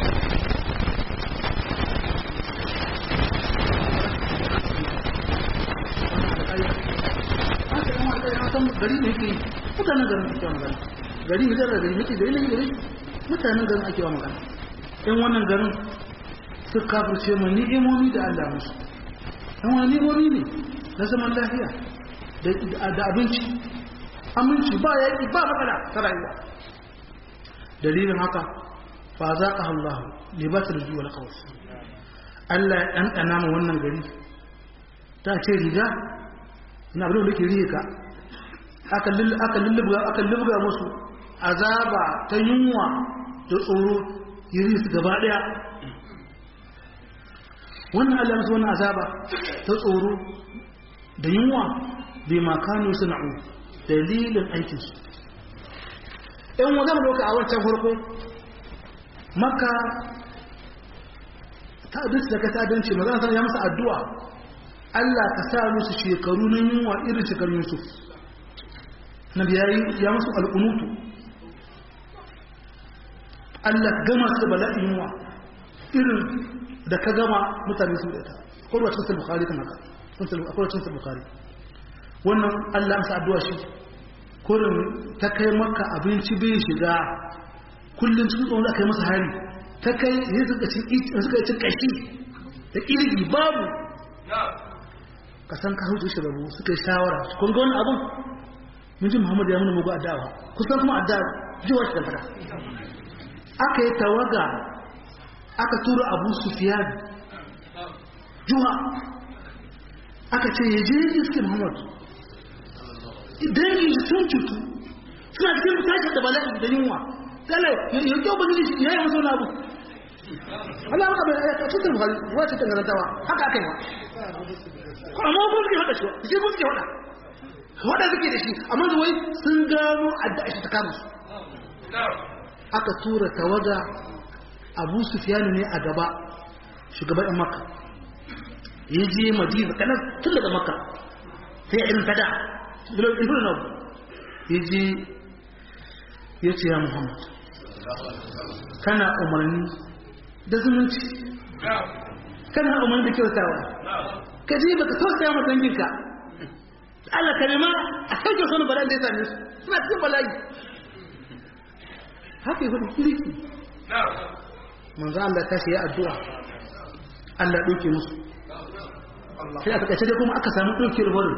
Speaker 2: san gari ne yake mutanen garin ake wa magana gari ne da gari yake gari ne gari mutanen garin ake wa magana in wannan garin su kafirce mu ni'imomi da Allah musu in wani ni'imomi ne na zaman lafiya da abinci aminci ba yaƙi ba matsala ta rayuwa dalilin haka fa za ka Allah libatar juwa na kawai Allah ya ɗanɗana ma wannan gari ta ce riga na abin da ke riga aka lulluga musu azaba ta yunwa da tsoro yiri su gaba daya wannan Allah musu wannan azaba ta tsoro da yunwa bai makanu sana'u dalilin aikinsu in wanda doka a wancan farko maka ta abinci da ka ta abinci magana sana ya musu addu'a Allah ka sa musu shekaru na yunwa irin shekarun Yusuf na biyayi ya musu al'unutu Allah gama su bala'in yunwa irin da ka gama mutane su da ita kwarwa cikin bukari kan haka akwai cikin bukari wannan Allah sa addu'a shi kurin ta kai maka abinci bai shiga kullum cikin tsohon aka yi masa hari ta kai yin suka cin kashi da ƙirgi babu ka san ka hutu shi rabu suka yi shawara kun ga wani abin mun ji muhammadu ya muna mugu addawa kusan kuma addawa jiwa shi fada aka yi tawaga aka tura abu sufiyan juwa aka ce ya je iske muhammadu idan yi sun cutu suna cikin tashi da bala'i da yunwa kala ya kyau ba zai ya yi masu wani abu Allah maka bai ya cikin buhari ruwa cikin garantawa haka aka yi wa amma ko suke hada shi shi ko suke hada hada suke da shi amma zuwai sun gano adda shi ta kama su aka tura tawaga abu sufiyanu ne a gaba shugaban yan maka ya je madina kanan tun daga maka sai ya irin tada ilfin na ya je ya ce ya muhammad kana umarni da zumunci kana umarni da kyautawa ka ji baka tausaya ma danginka Allah ka nema a sauke sanu bala'in da ya same su suna cikin bala'i haka yi hudu kiriki manzo Allah ta ya addu'a Allah ɗauke musu sai a takaice dai kuma aka samu ɗauke wurin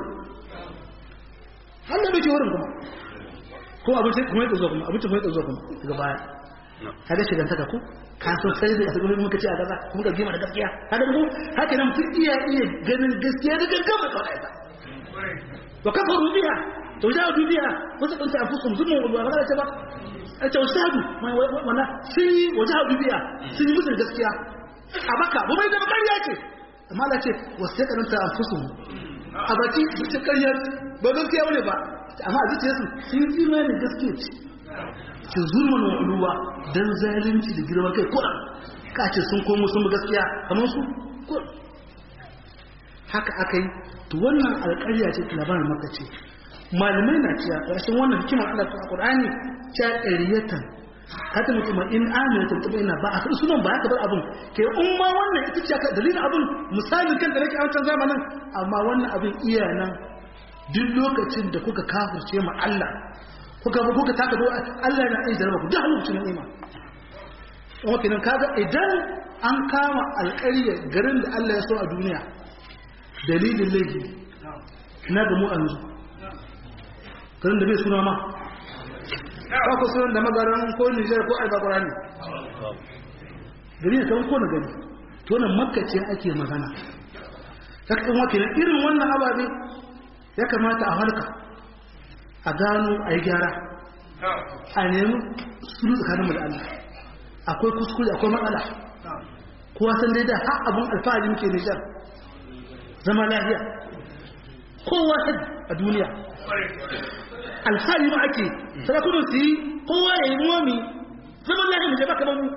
Speaker 2: Allah ɗauke wurin kuma ko abinci kuma ya tsazo kuma abinci kuma ya tsazo kuma daga baya kaga shigan taka ko ka so sai da su gurin muka ce a gaza kuma ga gima da gaskiya kaga mu haka nan mutum iya iya ganin gaskiya da gaggama kawai ita wa kafaru biha to da dubiya wasu kunta afusum zulmun wa ba ta ba a ce wasu hadu wana sun yi waje hadu biya sun yi musu gaskiya a baka ba mai zama ƙarya ce amma Allah ce wasu ya karanta a fusu a baki su ce ƙarya ba gaskiya wani ba amma a zuciyarsu sun yi imanin gaskiya ce su zulman wa uluwa don zalunci da girman kai kuɗa ka ce sun komo sun bi gaskiya kamar su kuɗa haka aka yi to wannan alƙarya ce labarin maka ce malamai na cewa ƙarshen wannan hikimar Allah ta Qur'ani ta ƙariyatan hata mutum in amina ta tabbata ina ba a faɗi sunan ba haka bar abin ke in ma wannan ita ce ka dalilin abin misalin kan da nake a wancan zamanin amma wannan abin iya nan duk lokacin da kuka kafirce ma Allah kuka ba kuka taka do Allah na iya jarraba ku duk lokacin ni'ima kuma kenan kaga idan an kama alƙarya garin da Allah ya so a duniya dalilin laifi na ga mu yanzu garin da bai suna ma ba ku sunan da magaran ko Nijar ko Alba Qur'ani gari ne kan ko na gari to nan makka ce ake magana saka in wakilin irin wannan ababe ya kamata a halka a gano a yi gyara a nemi sulu tsakaninmu da Allah akwai kuskure akwai matsala kowa san dai da har abun alfahari muke Nijar zama lafiya kowa san a duniya alfahari ma ake sarakunan su yi kowa ya yi momi zaman lafiya mu jaba kamar mu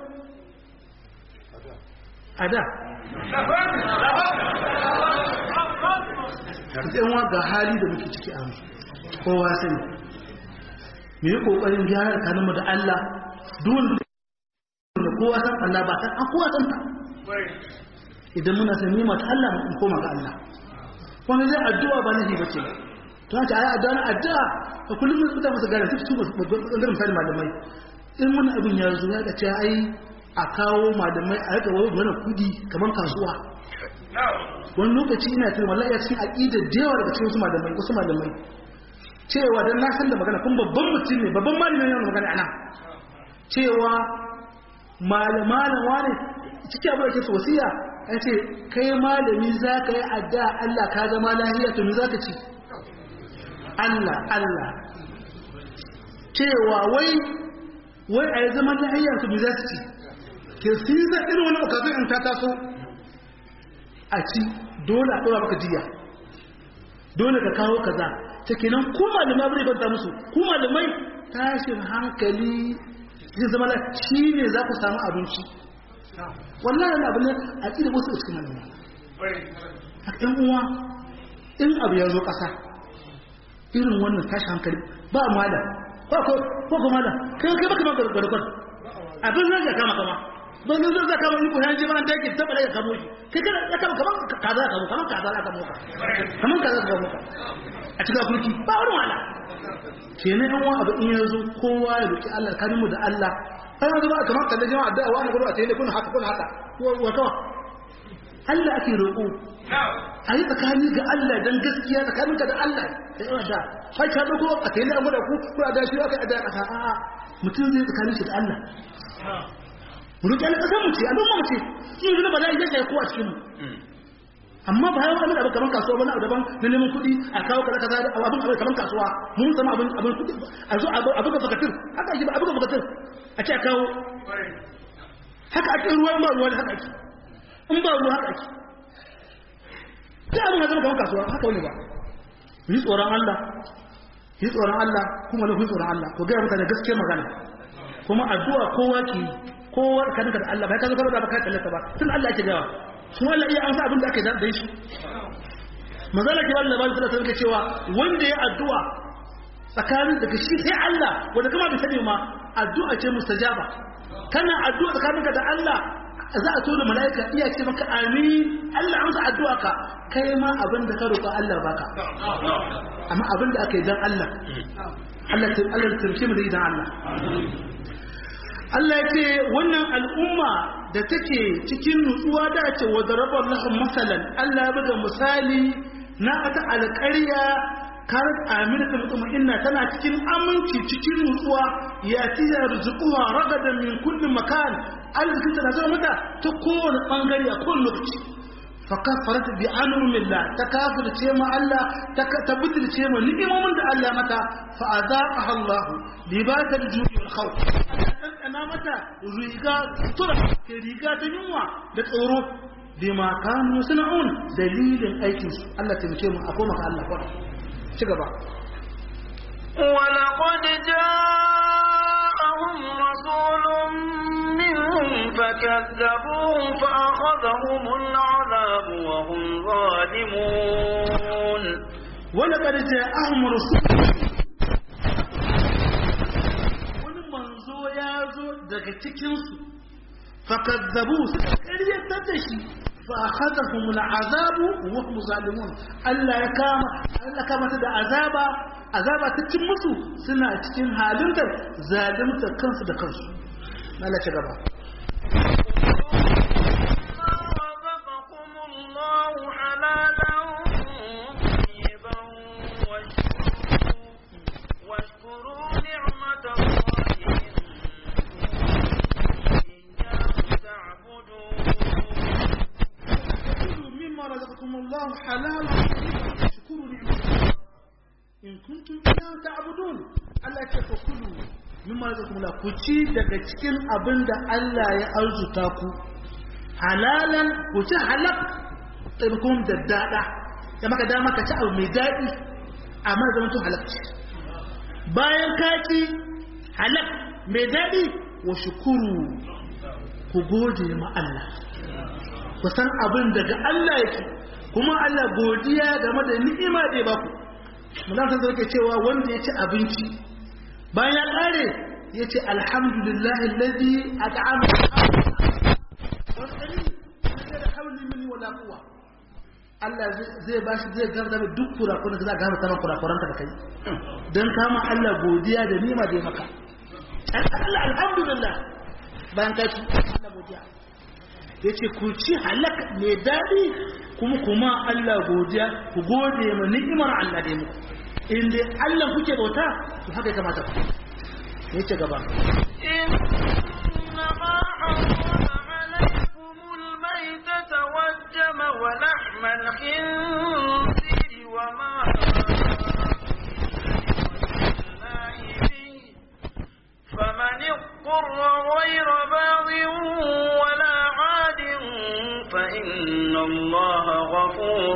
Speaker 2: a da yanwa ga hali da muke ciki a kowa sani mu yi ƙoƙarin gyara tsakaninmu da Allah duwan da kowa san Allah ba san an kowa san ta idan muna san nima ta Allah mu koma ga Allah wani zai addu'a ba nahi bace to ta ayi addu'a na addu'a a kullum mun fita masa gare su su bangaren misali malamai in wani abin ya zo ya ce ai a kawo malamai a rika wani mana kudi kamar kasuwa wani lokaci ina tuna wallahi ya cikin aqidar da yawa daga cikin wasu malamai wasu malamai cewa dan na san da magana kun babban mutum ne babban malami ne magana ana cewa malamalan wani cikin abin da ke wasiya ya ce kai malami za ka yi adda Allah ka zama lahiya to me za ka ci Allah Allah cewa wai wai a yi zaman lahiya to me za su ci ke su yi zan irin wani okazin in ta taso a ci dole a ɗora maka jiya dole ka kawo kaza ta kenan ku malamai bai banta musu ku malamai tashin hankali zai zama na shi ne za ku samu abinci wallahi yana abin a ƙida wasu cikin malamai a ɗan uwa in abu ya zo ƙasa irin wannan tashin hankali ba malam ko ko ko malam kai kai baka maka garkon abin nan ya kama kama don zai zai kama ni ko yanzu ma da yake tabbata ya kamo shi kai kana ya kama kaman kaza ka kaman kaza ka kamo ka kaman kaza ka kamo ka a cikin kurki ba wani wala ke ne yan abu in yanzu kowa ya roki Allah kanimu da Allah kai yanzu ba kamar kalle jama'a da wani gudu a tayi kun haka kun haka wa kawa Allah ake roƙo a yi tsakani ga Allah don gaskiya tsakaninka da Allah da yawa da sai ka dogo a tayi an gwada ku ko a dashi aka ada kasa a'a mutum zai tsakanin shi da Allah mu roki Allah kasan mu ce al'umma mu ce in yanzu ba za a yi zai ko a cikin mu amma ba yawan abin abu kamar kasuwa wani abu daban na neman kuɗi a kawo kaza kaza da abin abu kamar kasuwa mun sama abin abin kuɗi a zo abu ga fakatir haka ake abu ga fakatir a ce a kawo haka ake ruwa ba ruwa haka ake in ba ruwa haka ake sai abin zama kamar kasuwa haka wani ba yi tsoron Allah yi tsoron Allah kuma na tsoron Allah ko gaya mutane gaskiyar magana kuma addu'a kowa ke kowa ka da Allah ba ka zo ka ba ka tallata ba tun Allah ake gawa kuma Allah iya amsa abin da aka da shi manzala ke wannan labarin sallallahu alaihi cewa wanda ya addu'a tsakanin daga shi sai Allah wanda kuma bai sani ma addu'a ce mustajaba kana addu'a tsakaninka da Allah za a tura mala'ika iya ce maka amin Allah amsa addu'a ka kai ma abin da ka roƙa Allah baka amma abin da aka yi dan Allah Allah ta Allah ta mu da idan Allah Allah ya ce wannan al'umma da take cikin nutsuwa da ce wa darabar lahum masalan Allah ya buga misali na ata alƙarya karat aminata mutmainna tana cikin aminci cikin nutsuwa ya tiya rizquha ragadan min kulli makan arzikin ta zama mata ta kowane bangare a kowane lokaci fa kafarat bi anumillah ta kafirce ma Allah ta tabbatarce ma ni'imomin da Allah mata fa azaqaha Allah libasal ju'i khawf ana mata riga tura ke riga ta yunwa da tsoro bima kanu sun'un dalilin aikin su Allah taimake mu akwai maka Allah kwada ci gaba
Speaker 1: ولقد جاءهم رسول منهم فكذبوه فأخذهم العذاب وهم ظالمون
Speaker 2: ولقد جاءهم رسول wani manzo ya zo daga cikinsu fakazzabu suka karyatar da shi fa akhadhahum al'azabu wa hum zalimun Allah ya kama Allah kama ta da azaba azaba ta cin musu suna cikin halin da zalimta kansu da kansu Allah ci gaba
Speaker 1: رزقكم الله حلالا طيبا واشكروا واشكروا نعمة الله إن إياه تعبدون
Speaker 2: كلوا مما رزقكم الله حلالا طيبا واشكروا نعمة الله in kuntum iyyahu ta'budun Allah ya ce kulu mimma razaqakumullah ku ci daga cikin abin da Allah ya arzuta ku halalan ku ci halal tsirkun da dada ya maka dama ka ci abu mai daɗi amma zama to halal bayan ka ci halal mai daɗi wa shukuru ku gode ma Allah ku san abin daga Allah yake kuma Allah godiya game da ni'ima da ya baku mulatan zai cewa wanda ya ci abinci bayan ya kare ya ce alhamdulillahi alladhi at'ama wasani da hawli minni wala quwwa Allah zai bashi zai garda da duk kurakuran da za ga mata kurakuran ka da kai dan kama Allah godiya da nima da ya maka Allah alhamdulillah bayan ka ci Allah godiya yace ku ci halak mai dadi kuma kuma Allah godiya ku gode ma ni'imar Allah da muku in dai Allah kuke bauta to haka ya kamata ku yace gaba
Speaker 1: إنما حرم عليكم الميتة والدم ولحم الخنزير وما الله به فمن اضطر غير باغ ولا عاد فإن الله غفور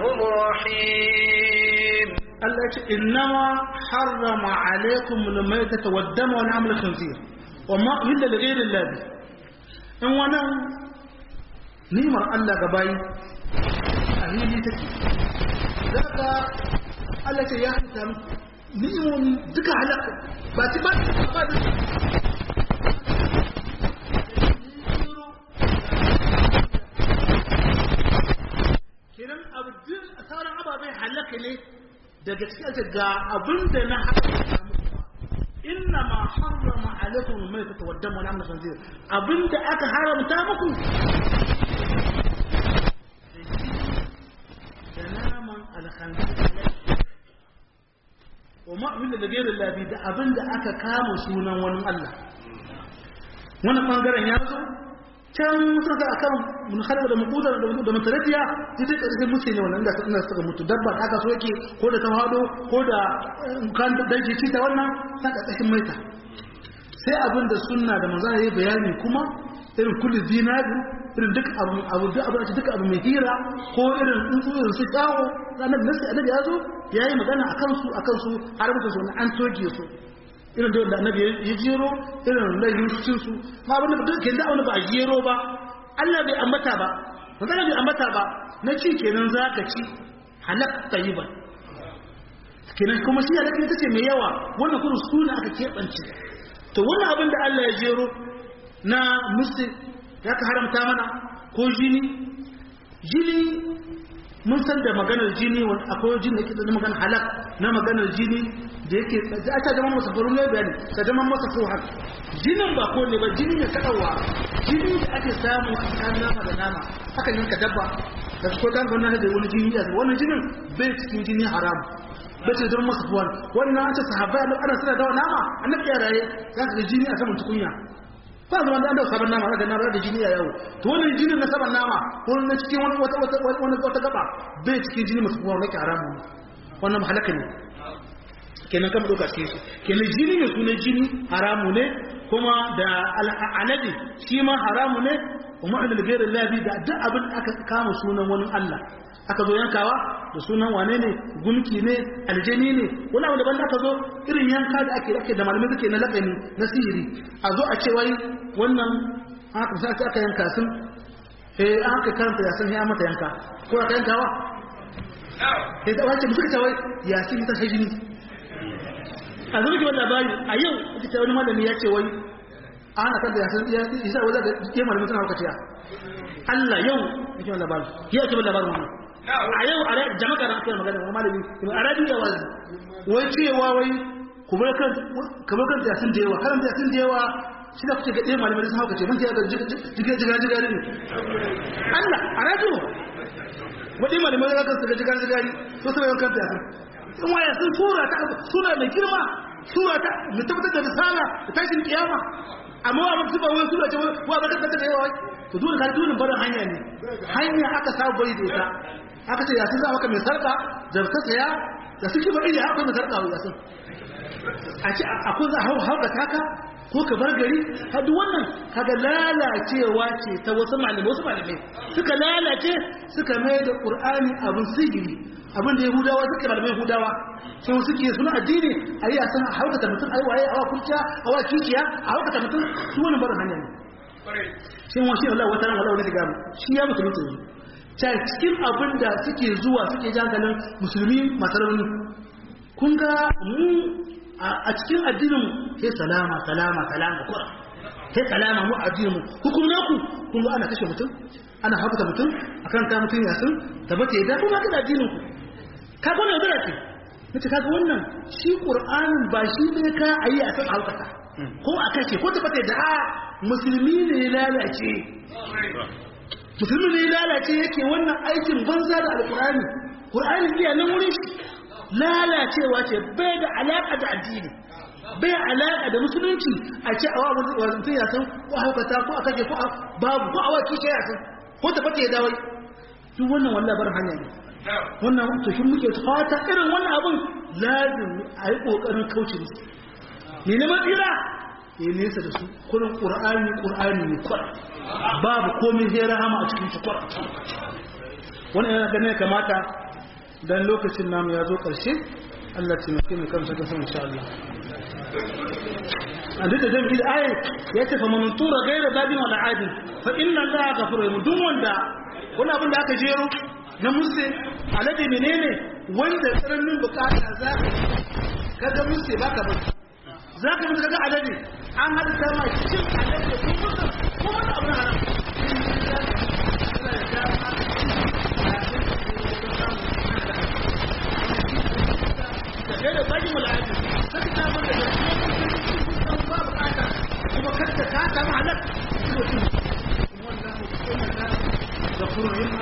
Speaker 1: رحيم
Speaker 2: Allah ce innama harrama alaikum al-maytata wad-dama wa al khinzir wa ma uhilla li ghayri Allah in wannan nimar Allah ga bayi a hili take daga Allah ce ya hanta muku ni'imomi duka halaka ba ci ba ba da kenan abu duk sauran ababai halaka ne daga cikin ake ga abin da na haramta muku inna ma harrama alaikum mai ta tawaddama na amna sanzir abin da aka haramta muku da naman alkhanzir wa ma'amil da gairin labi da abin da aka kama sunan wani Allah wannan bangaren ya zo can sun ga akan mun halaba da mukudar da mutaradiya sai dai karshen mutu ne wannan da ina suka mutu dabba da aka so yake ko da tawado ko da kan da ci ta wannan sa kashin maita sai abin da sunna da manzo yayi bayani kuma irin kullu zinari irin duk abu abu duk abu duk abu mai hira ko irin tsuntsu irin su tsawo ranar nasi annabi ya zo yayi magana akan su akan su har mutu su an toge su irin da wanda annabi ya jero irin laifin cin su ma abin da duk ke da wani ba a jero ba Allah bai ambata ba magana bai ambata ba na ci kenan za ka ci halak tayyiban kenan kuma shi halak ita ce mai yawa wannan kuma suna aka keɓance to wannan abin da Allah ya jero na musti ya ka haramta mana ko jini jini mun san da maganar jini wani akwai jini da ke da maganar halak na maganar jini da yake da aka zama masa faru ne bayani ka zama masa fuhar jinin ba ko ne ba jini ne kaɗawa jini da ake samu a tsakanin nama da nama aka yanka dabba da ko dan gona da wani jini a wannan jinin bai cikin jini haram bai ce zama masa fuhar wannan an ce sahabbai da ana suna dawa nama annabi ya raye za ka ga jini a saman tukunya ba zama da an dawo sabon nama ga nama da jini a yawo to wannan jinin na saman nama ko na cikin wani wata wata wani wata gaba bai cikin jini masu fuhar nake haramu wannan halaka ne kenan kan doka cikin shi kenan jini ne sunan jini haramu ne kuma da al'anadi shi ma haramu ne kuma da gairin labi da duk abin aka kama sunan wani Allah aka zo yankawa da sunan wane ne gunki ne aljani ne wani abu daban da aka zo irin yanka da ake ake da malamai suke na lakani na sihiri a zo a ce wai wannan aka sa aka yanka sun eh an aka karanta yasin ya mata yanka ko aka yankawa eh da wace mutum ta wai yasin ta sai jini a zo ki wannan labari a yau ita wani malami ya ce wai ana kan da yasin ya isa wanda da ke malamin suna hauka ciya Allah yau yake wannan labari ya ce labarin wannan a yau a jama'a da ake magana wani malami a radio da wazi wai cewa wai kuma kan kamar kan yasin da yawa kan yasin da yawa shi da kuke ga ɗaya malamai sun hauka ce ban ta jiga jiga jiga ne Allah a radio waɗin malamai da kan jiga jiga jiga ne so sai yawan kan yasin in waya sun sura ta sura mai girma sura ta mu tabbatar da risala da tashin kiyama amma wa mutum ba wani sura ce wa ba ka da yawa to dole ka dole barin hanya ne hanya aka saba bai da ita aka ce yasin za maka mai sarka da ta saya da suke ba iya akwai mai sarka wa yasin a ce akwai za a hauka taka ko ka bar gari hadu wannan kaga lalacewa ce ta wasu malamai wasu malamai suka lalace suka mai da qur'ani abin sihiri abin da yahudawa suka malamai yahudawa sun suke suna addini a yi a san haukata mutum a yi waye a wa kurciya a wa kiciya a haukata mutum su wani barin hanya ne shi wa shi Allah wata ran Allah wani diga shi ya musulunta yanzu ta cikin abin da suke zuwa suke jangalin musulmi masu rauni kun ga mu a cikin addinin sai salama salama salama kura sai salama mu addinin mu hukum naku kun ga ana kashe mutum ana hakuta mutum akan ta mutum yasin tabbata ya da kuma kada addinin ku ka ga wannan dara ce nace kaga wannan shi qur'anin ba shi ne ka ayi a san haukata ko a kashe ko tabbata da a musulmi ne ya lalace musulmi ne ya lalace yake wannan aikin banza da alqur'ani qur'ani iya nan wurin shi lalacewa ce bai da alaƙa da addini bai alaƙa da musulunci a ce a wa mutum ya san ko haukata ko a kake ko babu ko a wa kishe ya san ko ta fata ya dawai duk wannan wallah bar hanya ne wannan to shi muke fata irin wannan abin lazim a yi ƙoƙarin kauce musu ne na matsira ya nesa da su kurin ƙur'ani ƙur'ani ne kwar babu komai zai rahama a cikin shi kwar wannan yana ganin kamata dan lokacin namu ya zo ƙarshe Allah ce mai mai kansa ta san insha Allah an da zan bi ayi ya ce fa man tura gaira babin wala adin fa inna Allah ghafurur rahim duk wanda wani abin da aka jero na musse alade menene wanda tsananin bukata za ka ga musse baka ba za ka mutu kaga alade an hada ta ma cin alade da kuma ko wani abu na haram da da bajin wal'adu sai ta mun da kuma ba bukata kuma kada ka ta mahalak غفور رحيم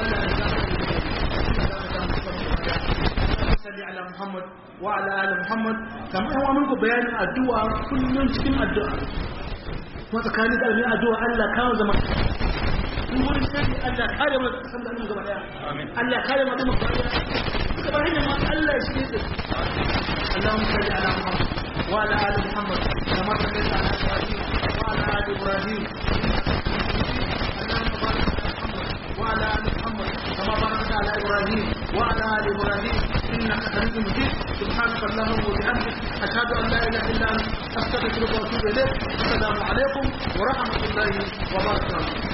Speaker 2: صل على محمد وعلى ال محمد كما هو منكم بيان الدعاء كل cikin addu'a kuma tsakanin da almin addu'a Allah kawo zama in wurin sai Allah kare mu san da mu gaba daya Allah kare mu da mu gaba daya duka ba hanyar ma Allah shi ne اللهم صل على محمد وعلى ال محمد كما صليت على ابراهيم وعلى ال ابراهيم اللهم بارك على محمد وعلى ال محمد كما باركت على ابراهيم وعلى ال ابراهيم انك حميد مجيد سبحانك اللهم وبحمدك اشهد ان لا اله الا انت استغفرك واتوب اليك السلام عليكم ورحمه الله وبركاته